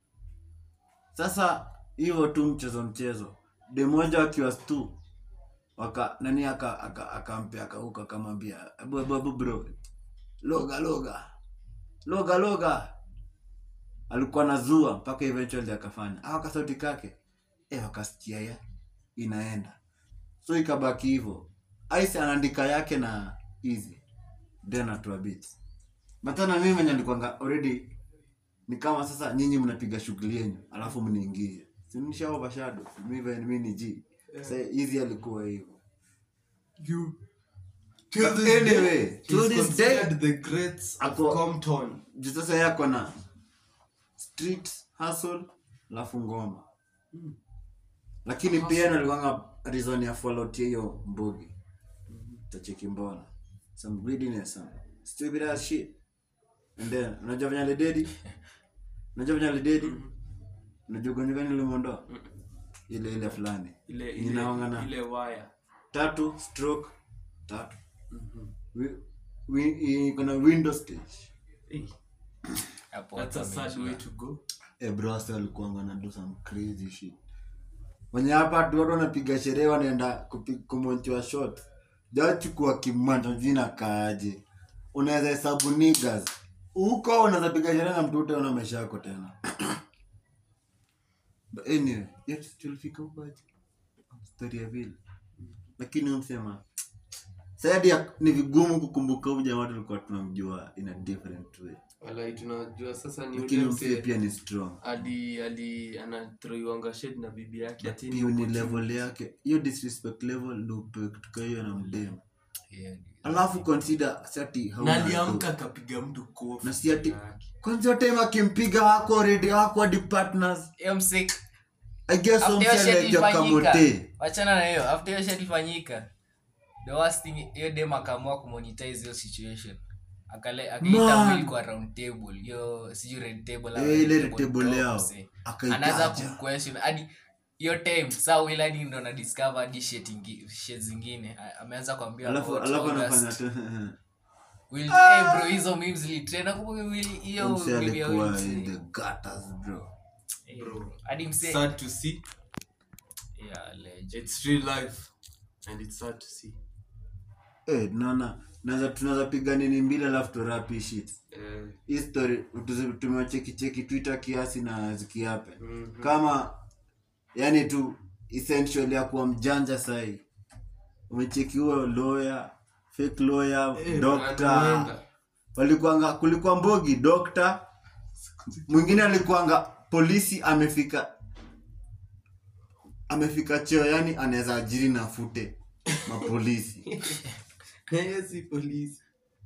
sasa hivyo tu mchezo mchezo demoja akiwa stu waka nani aka aka akampea akauka akamwambia "Ebu, ebu, ebu bro loga loga loga loga alikuwa nazua mpaka eventually akafanya au kasauti kake eh wakasikia ya inaenda so ikabaki hivyo ice anaandika yake na easy then atua beats matana mimi mwenye nilikuwanga already ni kama sasa nyinyi mnapiga shughuli yenyu alafu mniingie sinisha overshadow mimi mimi ni G sasa easy alikuwa hivyo you But anyway, to He's this day, considered the greats of Ako- Compton juu sasa yako na street hustle alafu ngoma lakini pia nalikuanga reason ya fallout ya hiyo mbugi tacheki mbona some greediness some stupid ass shit and then unajua venye alidedi unajua venye alidedi unajua ugonjwa gani limondoa ile ile fulani ile Ninaongana. ile ile wire tatu stroke tatu Wi- wi- iko na window stage Eh, Hapo that's a watu sad wamejua. way to go Eh, bro wase walikuwa wana do some crazy shit wenye hapa tu watu wanapiga sherehe wanaenda kupi- kumontiwa shot jachukua kimanta jina kaaje unaweza hesabu niggas huko unaweza piga sherehe na mtu utaona maisha yako tena But anyway yet tulifika huko aje story ya vile lakini umsema saidi ni vigumu kukumbuka huyu jamaa tulikuwa tunamjua in a different way walai tunajua sasa ni lakini ule msee msee pia ni strong ali ali anatroiwanga shade na bibi yake ati hiyo ni level yake hiyo disrespect level ndo upewe kitu ka hiyo na mdemu Hiyo ni- alafu consider sati na aliamka akapiga mtu kofi na si ati yake. kwanza time akimpiga wako already wako hadi partners hiyo msik i guess after hiyo shit umseleja ilifanyika kamote wachana na hiyo after hiyo shit ilifanyika the worst thing hiyo dem akaamua kumonetize hiyo situation akale akaita Man. Will kwa round table hiyo sijui red table ama Eh, ile red table top, yao. msee. Akaitaja. anaanza kumquestion hadi hiyo time saa Will hadi ndo na discover hadi shit ingi- shit zingine A- ameanza kuambia alafu about alafu August. anafanya tu Will eh bro hizo memes zilitrend nakumbuka Will hiyo mse meme ya Will alikuwa in msee. the gutters bro Eh, hadi msee sad to see yeah legend it's real life and it's sad to see eh naona naweza tunaweza piga nini mbili alafu turapi shit eh, hii story tuzi- tumewacheki cheki twitter kiasi na zikiape Mhm. kama yani tu essential ya kuwa mjanja sahi umecheki huo lawyer fake lawyer eh, doctor anaenda. walikuanga kulikuwa mbogi doctor mwingine alikuanga polisi amefika amefika cheo yani anaweza ajiri na fute mapolisi Na yeye si polisi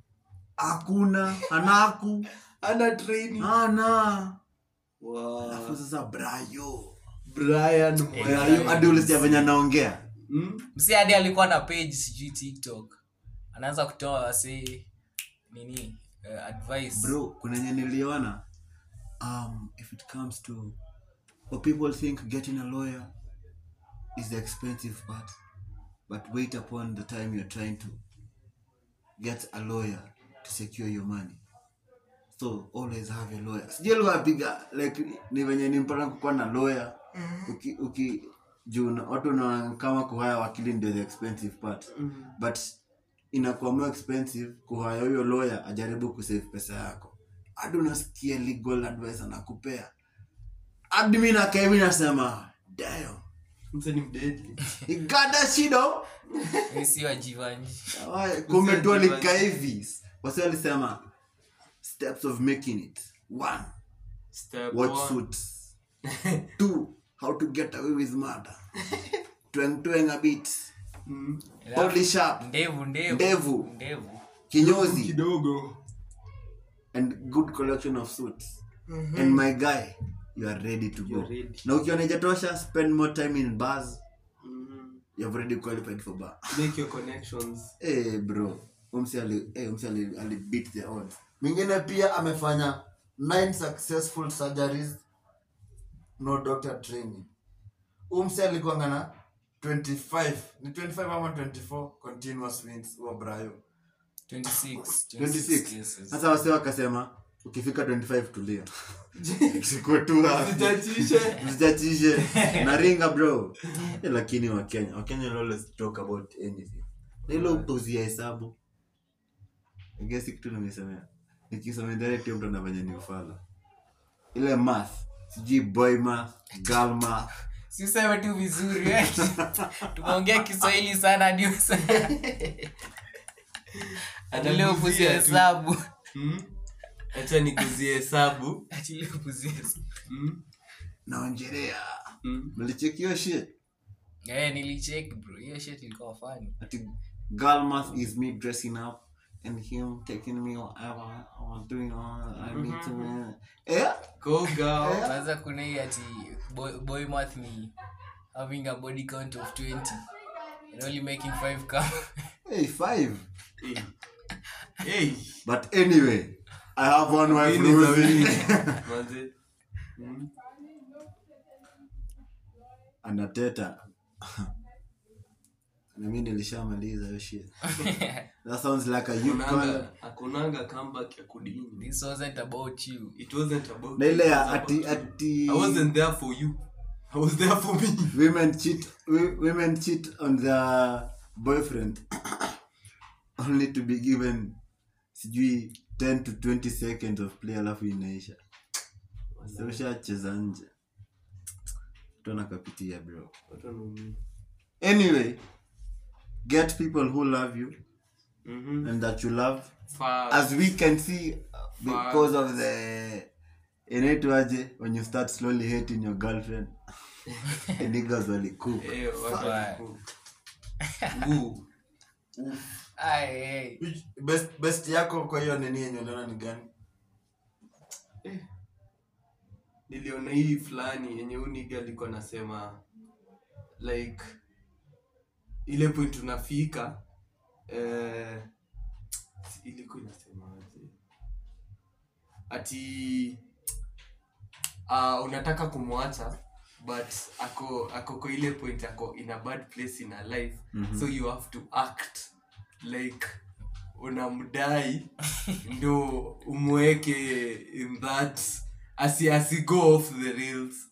hakuna anaku ana training ana wow. alafu sasa brayo Brian brayo hadi ulisikia venye anaongea mm? msi hadi alikuwa na page sijui tiktok anaanza kutoa wasi nini uh, advice bro kuna nye niliona um, if it comes to what people think getting a lawyer is the expensive part but wait upon the time you're trying to get a lawyer to secure your money so always have a lawyer sijui alikuwa apiga like ni venye ni mpaka kukuwa na lawyer uki, uki juu na- watu unaona kama kuhaya wakili ndio the expensive part but inakuwa more expensive kuhaya huyo lawyer ajaribu kusave pesa yako hadi unasikia legal advice anakupea hadi mi nakaa hivi nasema damn mse ni mdedi he got that shit oh. Mimi si wa Jivanji. Why? kumbe tu alikaa hivi wasi walisema steps of making it one Step watch one. suits two how to get away with murder tweng tweng a bit Mm. Holy sharp ndevu ndevu Ndevu. ndevu kinyozi kidogo and good collection of suits and my guy you are ready to go You're ready. na ukiona ijatosha spend more time in bars Mhm. you have already qualified for bar make your connections hey bro umsi ali hey, umsi ali, ali beat the odds mwingine pia amefanya nine successful surgeries no doctor training umsi alikuanga na 25 ni 25 ama 24 continuous wins wa brayo 26 26 cases. sasa wase wakasema ukifika 25 tulia siko tu hapo. Usijachishe. msichachishe naringa bro Eh, lakini wakenya wakenya will always talk about anything Na ile upuzi ya hesabu I guess kitu nimesemea nikisoma direct hiyo mtu anafanya ni ufala ile math sijui boy math girl math si useme tu vizuri eh. tumeongea kiswahili sana hadi useme- Atilie upuzi ya hesabu Mm. acha niguzie hesabu Atilie upuzi ya hesabu. Mm. naonjelea Mm. mlicheki hiyo shit Eh, nilicheck bro hiyo shit ilikuwa funny ati girl math is me dressing up and him taking me whatever I'm doing all I need to eh Go girl. kwanza kuna hii ati boy, boy math ni having a body count of 20 and only making 5 come hey five Hey. Hey. but anyway I have one wife Win is a Rosie. win. Manze. Mm. anateta nami nilishamaliza hiyo shit that sounds like a youth call Hakunanga- hakunanga comeback ya kudini this wasn't about you it wasn't about na ile it ya was ati about you. ati I wasn't there for you I was there for me women cheat wi- women cheat on their boyfriend only to be given sijui 10 to 20 seconds of play alafu inaisha so ushacheza nje tonakapitia bro Watu wanaumia. anyway get people who love you Mhm. and that you love Fast. as we can see uh, because of the inaitwaje when you start slowly hating your girlfriend the niggas walikupa Eh, watu Fire. wanaku- Nguu. Ai, ai. Which- best, best yako kwa hiyo nini yenye uliona ni gani niliona hii fulani yenye uniga alikuwa nasema like ile point unafika eh, ilikuwa inasemaje ati uh, unataka kumwacha but ako ako kwa ile point ako in a bad place in her life mm-hmm. so you have to act like unamdai ndo umweke in that asi asi go off the rails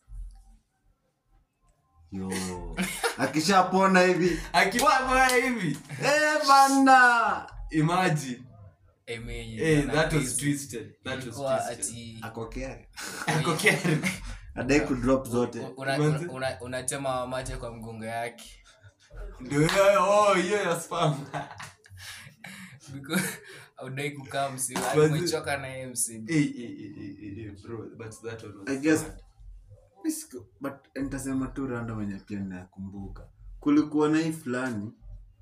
yo akishapona hivi akiwa hivi eh bana imagine Eh, menye, hey, na that was crazy. twisted that was Ilikuwa twisted ati ako kere ako carry adai kudrop zote una- una- una- unatema mate kwa mgongo yake ndio hiyo- oh hiyo ya spam Because audai kukaa msimu But- umechoka na yeye msimu hey, hey, hey, hey, hey, hey, bro but that one was I guess- bad. Nisiko- but nitasema tu rando wenye pia nakumbuka kulikuwa na hii fulani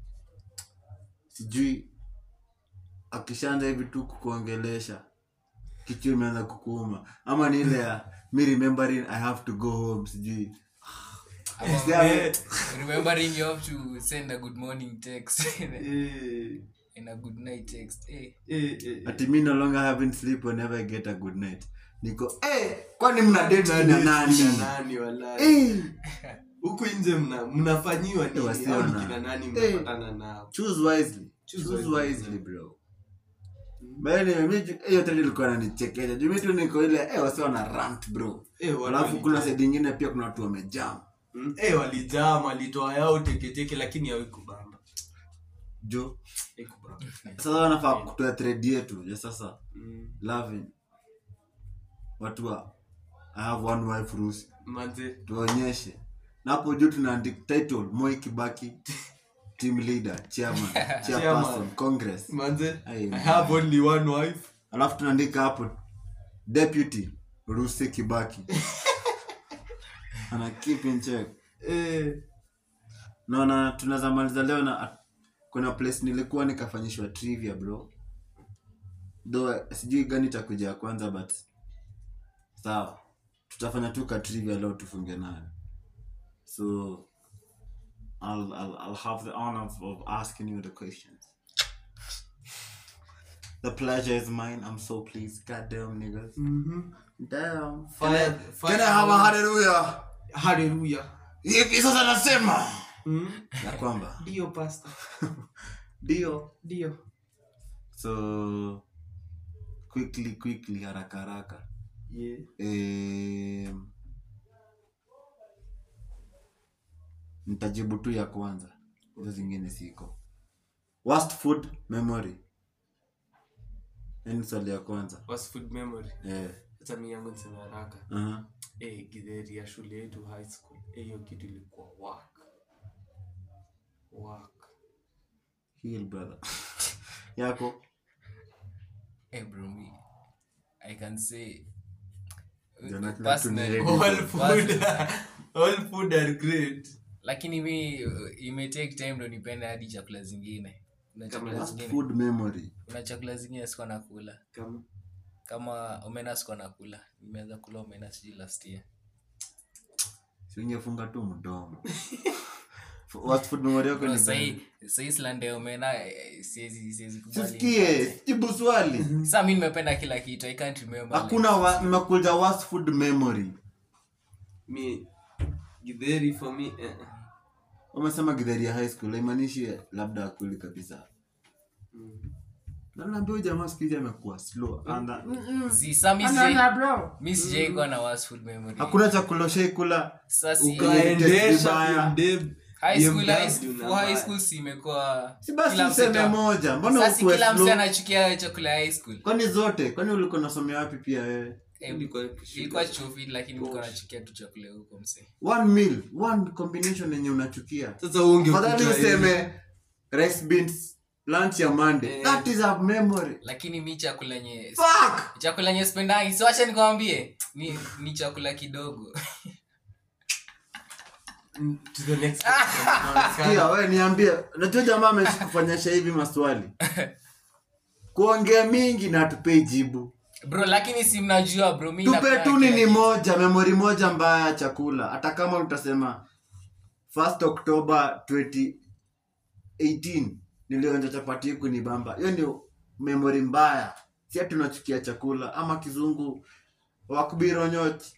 sijui akishaanza hivi tu kukuongelesha kichwa imeanza kukuuma ama ni ile ya me remembering i have to go home sijui Ama- Yeah. remembering you have to send a good morning text Eh, and a good night text eh. eh, eh, eh. ati me no longer having sleep whenever i get a good night niko eh kwani mna date na nani Kina nani walai eh huku nje mna mnafanyiwa nini wasiona. au ni kina nani Eh. mnapatana nao choose wisely Choose choose wisely. wisely bro Bali mi ju- hiyo tena ilikuwa nanichekesha juu mi tu niko ile eh wasi wana rant bro Eh, watu alafu kuna walijam. side ingine pia kuna watu wamejam Mm, eh, walijam walitoa yao teketeke lakini hawikubamba jo Haikubamba. sasa wanafaa kutoa thread yetu ya sasa Mm, loving watu wa i have one wife rusi manze tuonyeshe na hapo juu tunaandika title moi kibaki team leader chairman chairperson congress manze Aye, i man. have only one wife alafu tunaandika hapo deputy rusi kibaki ana keep in check eh, naona tunaweza maliza leo na kuna place nilikuwa nikafanyishwa trivia bro though sijui gani itakuja ya kwanza but sawa tutafanya tu ka trivia leo tufunge nayo so I'll, I'll, I'll have the honor of, of asking you the questions the pleasure is mine i'm so pleased goddamn niggas mhm. damn Fire- fire- can i have a hallelujah Hallelujah. hivi sasa nasema Mm, ya kwamba ndio pastor ndio ndio so quickly quickly haraka haraka yeah. Em, nitajibu tu ya kwanza hizo zingine siko worst food memory yani swali ya kwanza was food memory eh, hata mi yangu niseme haraka aha. eh, githeri ya shule yetu high school Eh, hiyo kitu ilikuwa work work Heal, brother yako Eh, bro, me, I can say Jana kila personally, tunaelewa. all food all food are great lakini mi uh, ime take time ndo nipende hadi chakula zingine kuna chakula worst zingine food memory kuna chakula zingine sikuwa nakula kama kama omena sikuwa nakula nimeanza kula omena sijui last year singefunga tu mdomo worst food memory yako Bro, ni sahi gani? sahi slande omena eh, siwezi siwezi kubali. sisikie jibu swali Sasa mimi nimependa kila kitu i can't remember hakuna wa- nimekuja worst food memory mi githeri for me eh, eh. umesema githeri ya high school haimaanishi labda akuli kabisa Mm. na naambia huyu jamaa siku hizi amekuwa slow anda like, zi sa mi Anda- anda, sijai bro. mi sijai kuwa na worst food memory hakuna chakula ushaikula sasa si Ukae- Ukaendesha vibaya. BMW high school BMW high school, na for high baya. school si imekuwa si basi kila useme mseta- moja mbona sasa si ukuwe kila mse slow anachukia chakula ya high school kwani zote kwani ulikuwa nasomea wapi pia wewe Eh, Ilikuwa- ilikuwa chufi lakini nilikuwa nachukia tu chakula huko mse one meal one combination yenye unachukia sasa unge fadhali useme rice beans lunch ya monday Eh. that is a memory lakini mi chakula yenye fuck chakula yenye spendangi so acha nikwambie ni, ni chakula kidogo to the next question. Sikia, wewe niambie najua jamaa ameishi kufanyisha hivi maswali kuongea mingi na tupei jibu bro lakini si mnajua bro mi tupe napenda tu kila nini kitu. moja memori moja mbaya ya chakula hata kama utasema 1st october 2018 nilionja chapati huku ni bamba hiyo ni memori mbaya si ati unachukia chakula ama kizungu wakubironyochi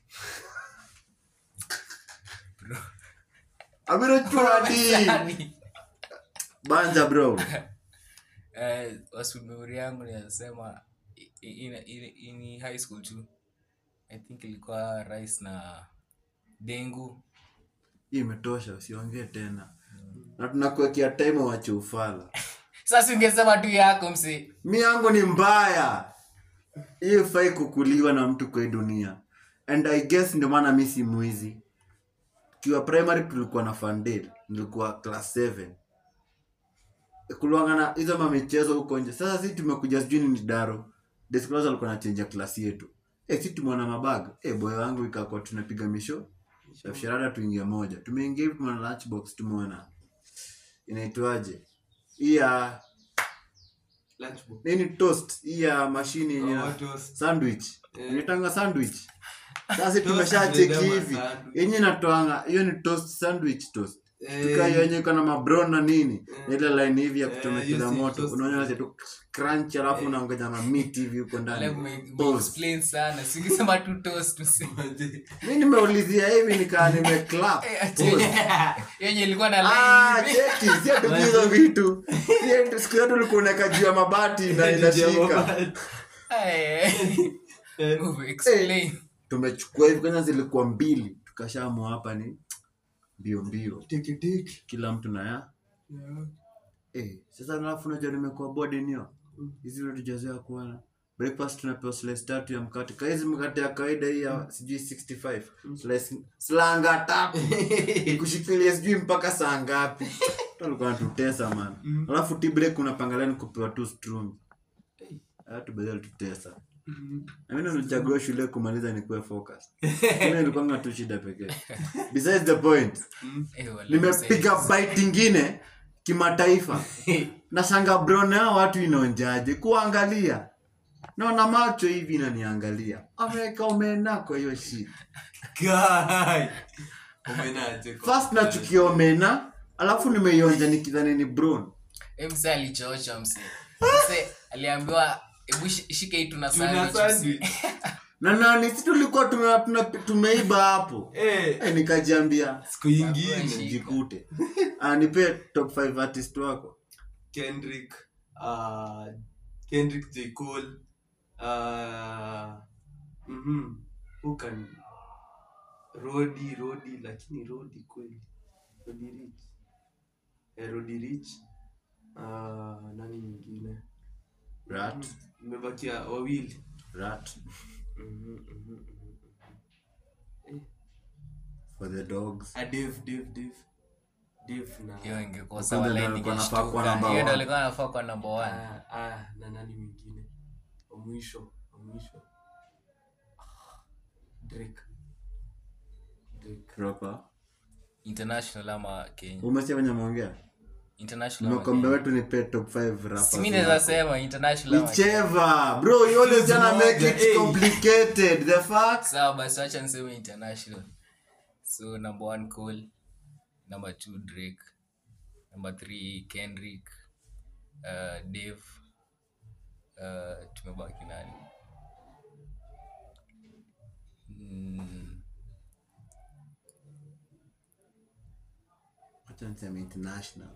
abirochwadi Yaani, banja bro eh, wasumuri yangu ninasema i- i- ina- ina- ni high school tu i think ilikuwa rice na dengu hii imetosha usiongee tena na tunakuwekea time wache ufala sasa ungesema tu yako msi mi yangu ni mbaya hii ifai kukuliwa na mtu kwa hii dunia and i guess ndio maana mi si mwizi tukiwa primary tulikuwa na funded nilikuwa class 7 kulwanga na hizo mamichezo huko nje sasa si tumekuja sijui ni daro desclos alikuwa nachenja klasi yetu e, si tumeona mabag e, boy wangu ikakuwa tunapiga misho shafsharada tuingia moja tumeingia hivi tumeona lunchbox tumeona inaitwaje hii ya Lunchbox. nini toast hii ya mashini yenye Oh, toast. sandwich Eh. inaitanga sandwich sasa Toast tumeshacheki binadamu hivi sandwich. yenye inatoanga hiyo ni toast sandwich toast Eh. tuka hiyo yenye iko na mabron na nini na ile line hivi ya Eh, kuchomekea hiyo si moto toast. unaona tu crunch alafu unaongeza na meat hivi huko ndani Pause. explain sana singesema tu toast msi Manze. mi nimeulizia hivi nikaa nimeclap Eh, ati- yenye ilikuwa na Ah, line cheki si ati hizo vitu Si ati siku yote ulikuwa unaweka juu ya mabati na inashika Eh, move, explain tumechukua hivi kwanza zilikuwa mbili tukashamua hapa ni mbio mbio kila mtu na ya eh, sasa alafu unajua nimekuwa bodi nio hizi ndio tujazoea kuona breakfast tunapewa slice tatu ya mkate kaizi mkate ya kawaida hii ya sijui 65 slice slanga tatu kushikilia sijui mpaka saa ngapi Tu alikuwa anatutesa man alafu tea break unapangalia kupewa tu strum tubedha tutesa nami nilichagua shule kumaliza nikuwe focus Mimi nilikuwanga tu shida pekee besides the point Eh, wala nimepiga bite ingine kimataifa na shanga brone hao watu inaonjaje kuangalia naona macho hivi inaniangalia ameweka omena kwa hiyo shit Guy. Umenaje kwa- first nachukia omena alafu nimeionja nikidhani ni brown Eh, mse alichocha mse mse aliambiwa hebu shi- shika hii tuna Tuna sandwich sandwich. mse." na nani si tulikuwa tume, tume, tumeiba hapo Eh, e, nikajiambia siku ingine jikute anipe top 5 artist wako kendrick uh, kendrick j cole uh, mhm, who can rodi rodi lakini rodi kweli rodi rich eh, rodi rich uh, nani mwingine rat imebakia wawili rat Mhm, mhm, mhm. for the dogs Ah, Dave, Dave, Dave. Dave na hiyo ingekuwa Kwanza sawa ndio line alikuwa anafaa kuwa ingeshtuka. number hiyo ndio one. alikuwa anafaa kwa number one ah, ah, na nani mwingine wa mwisho wa mwisho Ah, Drake. Drake. proper international ama kenya umesikia venye ameongea international ama nimekwambia Kenya. wetu ni pe top 5 rappers Si mi naweza sema international ama Kenya. whichever bro you always Choose gonna make moja, it eh. complicated the fuck sawa basi wacha niseme international so number one cole number two drake number three kendrick uh, dave uh, tumebaki nani mm, Wacha niseme international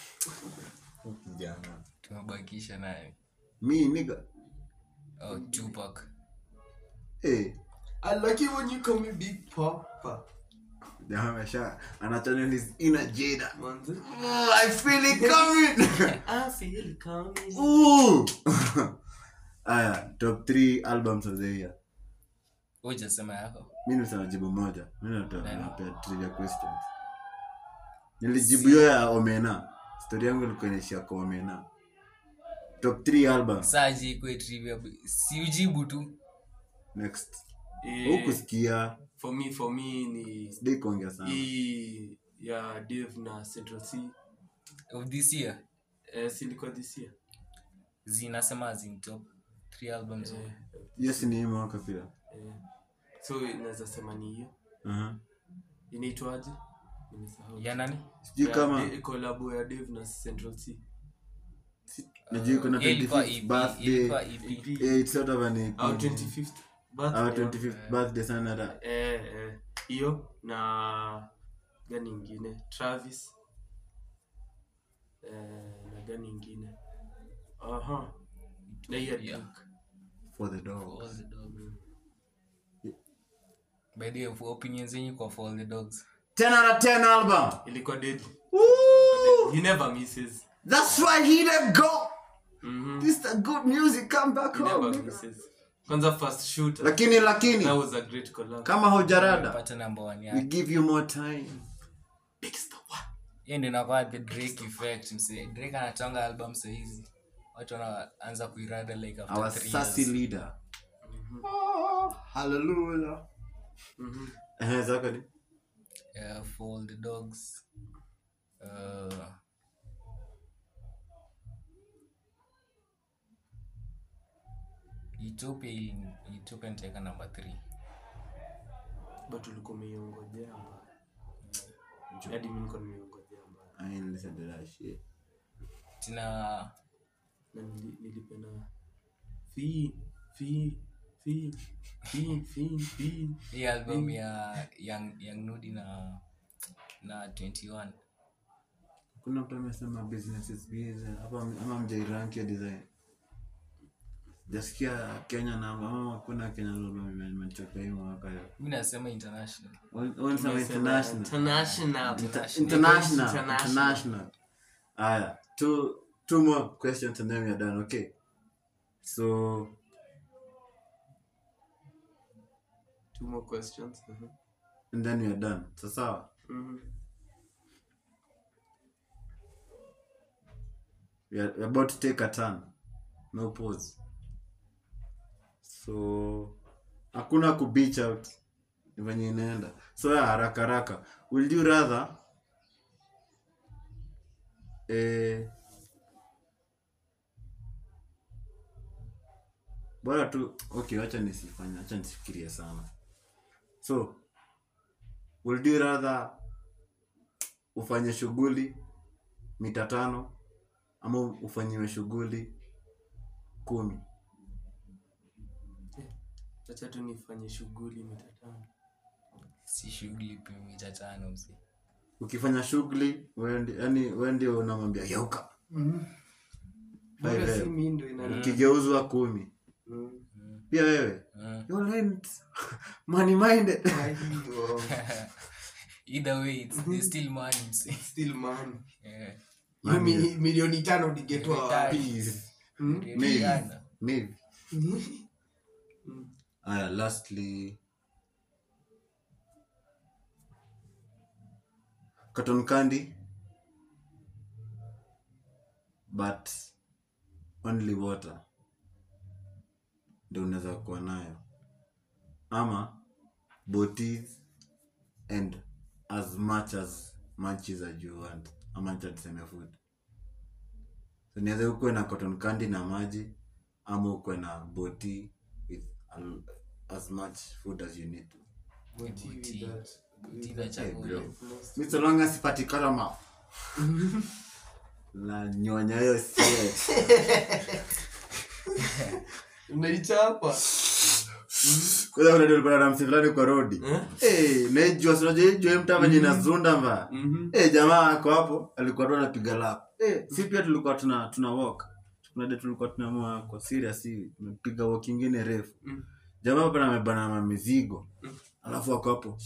kijana tumebakisha nani mi niga oh, tupac eh I like it when you call me Big Papa. jamaa amesha ana channel his inner Jada Manze. oh, I feel it coming I feel it coming. Ooh. aya top 3 albums of the year ujasema yako mi nimesema jibu moja mi natoa- Nani? napea trivia questions nilijibu hiyo ya omena stori yangu ilikuwa inaishia kwa omena top 3 albums saji ikwe trivia si ujibu tu next Eh, hukusikia for me for me ni sidai kuongea sana hii ya Dave na Central C. of this year Eh, si ilikuwa this year. zinasema zin top three albums Eh, hiyo si ni hii mwaka pia eh. So inaweza sema ni hiyo. Aha. Inaitwaje? Nimesahau. ya nani sijui Ya kama De- collabo ya Dave na Central C. najui kuna Hiyo ilikuwa 25th EP, birthday ilikuwa EP. EP. Yeah, it's sort of an EP. Au 25th Our birthday. 25th birthday sana da Eh, eh. hiyo na gani ingine travis eh, na gani ingine aha na hiyo Yeah. Drake. for the dog For all the dogs. by the way for opinions zenyu kwa for all the dogs 10 out of 10 album ilikuwa dead Woo! he never misses that's why he let go Mhm. this the good music come back he home never nigga. misses kwanza first shooter lakini lakini that was a great collab kama hujarada pata number one we yake give you more time Big Star One. hiyo ndio inakuwa the drake effect mse drake anatonga album sahizi watu wanaanza kuirada like after our three sassy years. leader oh, hallelujah Mhm. eh zako ni uh, for all the dogs uh, Utopia ili- Utopia nitaweka number 3 but ulikuwa umeiongojea mbaya. hadi mi niko nimeiongojea mbaya i ain't listen to that shit tena na nili- nilipenda fi fi fi fi fi fi hii album ya young, young nudi na na 21 kuna mtu amesema business is busy hapa ama mjairanki ya design jasikia kenya na ama kuna kenya album imechoka hii mwaka ya mi nasema international Unasema Tumesema international international Inter- International. international international aya two two more questions and then we are done okay so two more questions Mhm. and then we are done so sawa Mhm. we are, we are about to take a turn no pause so hakuna ku beach out ni venye inaenda so ya haraka haraka will you rather eh, bora tu okay wacha nisifanye wacha nisifikirie sana so will you rather ufanye shughuli mita tano ama ufanyiwe shughuli kumi acha tu nifanye shughuli mitatano si shughuli pia mita tano msi ukifanya shughuli yani we ndio unamwambia geuka Five Mbona si M. mi ndo ina- ukigeuzwa kumi Mm. pia wewe Mm. you learned money minded Aiyo. either way it's, it's still money msi Still man. yeah. Hiyo mi- milioni tano ningetwa wapi? Please. Mm? Maybe. Rihanna. Maybe. Aya, lastly cotton candy but only water ndio unaweza kuwa nayo ama botis and as much as munchies as you want ama acha tuseme food so niweze ukuwe na cotton candy na maji ama ukuwe na boti with al- as much food as you need to Buti- buti Hey, inachagua bro. hiyo. Mi so long as sipati karama la nyonya hiyo sie unaichapa kwanza kuna nilikuwa na msi fulani kwa rodi eh najua sio je mtu venye inazunda mba Mhm. eh jamaa ako hapo alikuwa tu anapiga lap eh si pia tulikuwa tuna tuna walk kuna day tulikuwa tunaamua kwa serious hivi tumepiga walk ingine refu Mm. jamaa hapa amebana na mizigo alafu ako hapo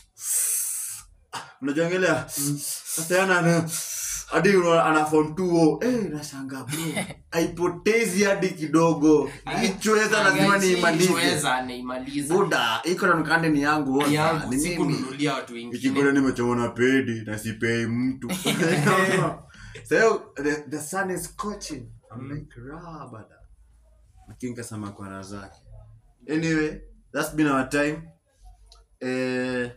unajongelea sasa yana ana hadi una- ana form 2 eh nashangaa bro haipotezi hadi kidogo ichweza lazima niimalize Chweza, naimaliza. buda iko na mkande ni yangu wote. yangu Ni mimi sikununulia watu wengine ikikuta nimechomona pedi na sipei mtu so the, the sun is scorching I'm like raha bada lakini kasema kwa raha zake anyway that's been our time eh,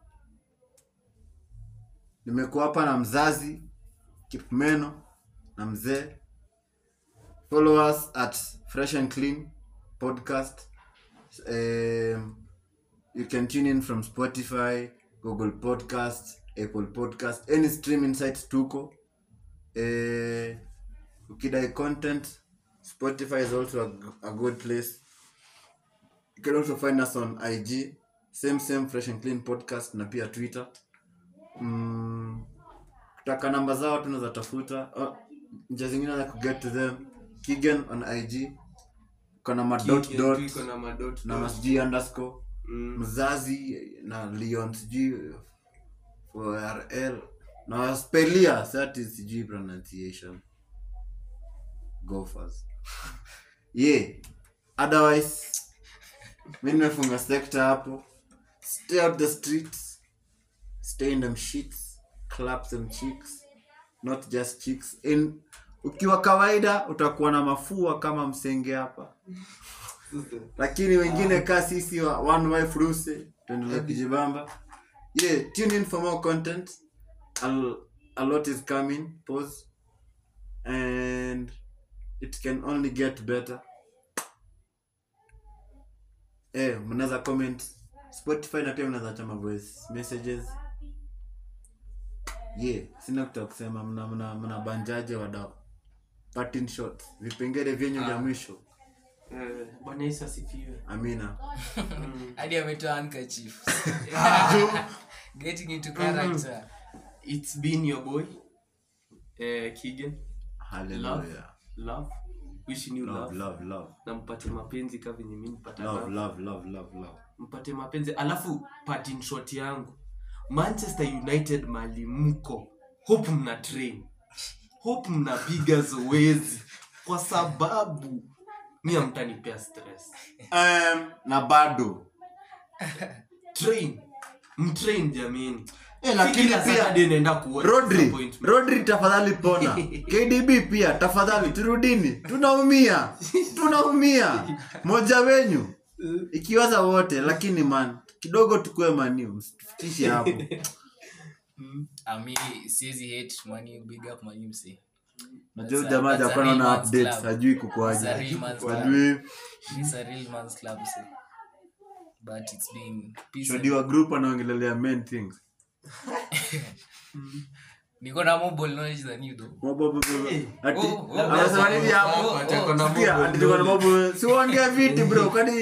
nimekuwa hapa na mzazi kipmeno na mzee follow us at fresh and clean podcast um, you can tune in from spotify google podcast apple podcast any streaming sites tuko eh, ukidai content spotify is also a, g- a good place you can also find us on ig same same fresh and clean podcast na pia twitter mm, kutaka namba zao tunaweza tafuta oh, njia zingine za kuget to them kigan on ig kana madot Kiki, dot iko na madot na dot. masijui underscore Mm. mzazi na leon sijui for rl na spelia sati sijui pronunciation gophers yeah otherwise mi nimefunga sekta hapo stay out the streets stay in them sheets clap them cheeks not just cheeks in ukiwa kawaida utakuwa na mafua kama msenge hapa lakini wengine ka sisi wa one wife ruse tuendelee kujibamba yeah tune in for more content a, a lot is coming pause and it can only get better eh mnaweza comment spotify na pia mnaweza chama voice messages yeah sina kuta kusema mna mna mna banjaje wadau parting shot vipengele vyenyu vya mwisho Eh, bwana yesu asifiwe amina hadi ametoa handkerchief. getting into character it's been your boy eh, kigen hallelujah love wishing you love love, love love na mpate mapenzi ka venye mi nipata love love. love love love love mpate mapenzi alafu parting shot yangu manchester united mali mko hope mna train hope mnapiga zoezi kwa sababu mi amtanipea stress um, na bado train mtrain jamini Eh, lakini Kila pia- Saturday naenda kuwa rodri disappointment. rodri tafadhali pona kdb pia tafadhali turudini tunaumia tunaumia moja wenyu ikiwaza wote lakini man kidogo tukue maniu msitufikishe hapo ami siwezi hate money big up money mse najua That's a- jamaa that's a japana real na man's updates club. hajui It's a kukuaje real man's club. wajui It's a real man's club mse but it's been peace and- shodiwa group anaongelelea main things niko na more ball knowledge than you though Ati- Oh, oh, anasema oh, nini oh, hapo? oh, Ati oh. ako na Sikia, mobile ati tuko na knowledge. mambo- si uongea viti bro kwani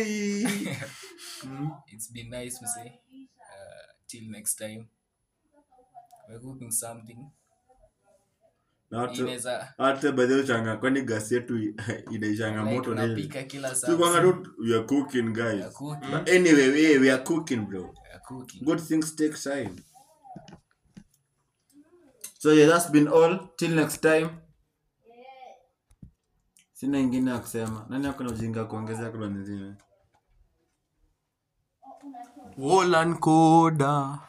it's been nice mse uh, till next time we're cooking something Na watu- inaweza hata baadhi ya uchanga kwani gasi yetu inaishanga like moto nini unapika kila saa Si kwanga mse. tu we are cooking We are guys cooking, but anyway we, we are cooking bro we are cooking. good things take time so yeah that's been all till next time sina ingine ya kusema nani akona ujinga kuongezea kuna nyingine Wolan Koda.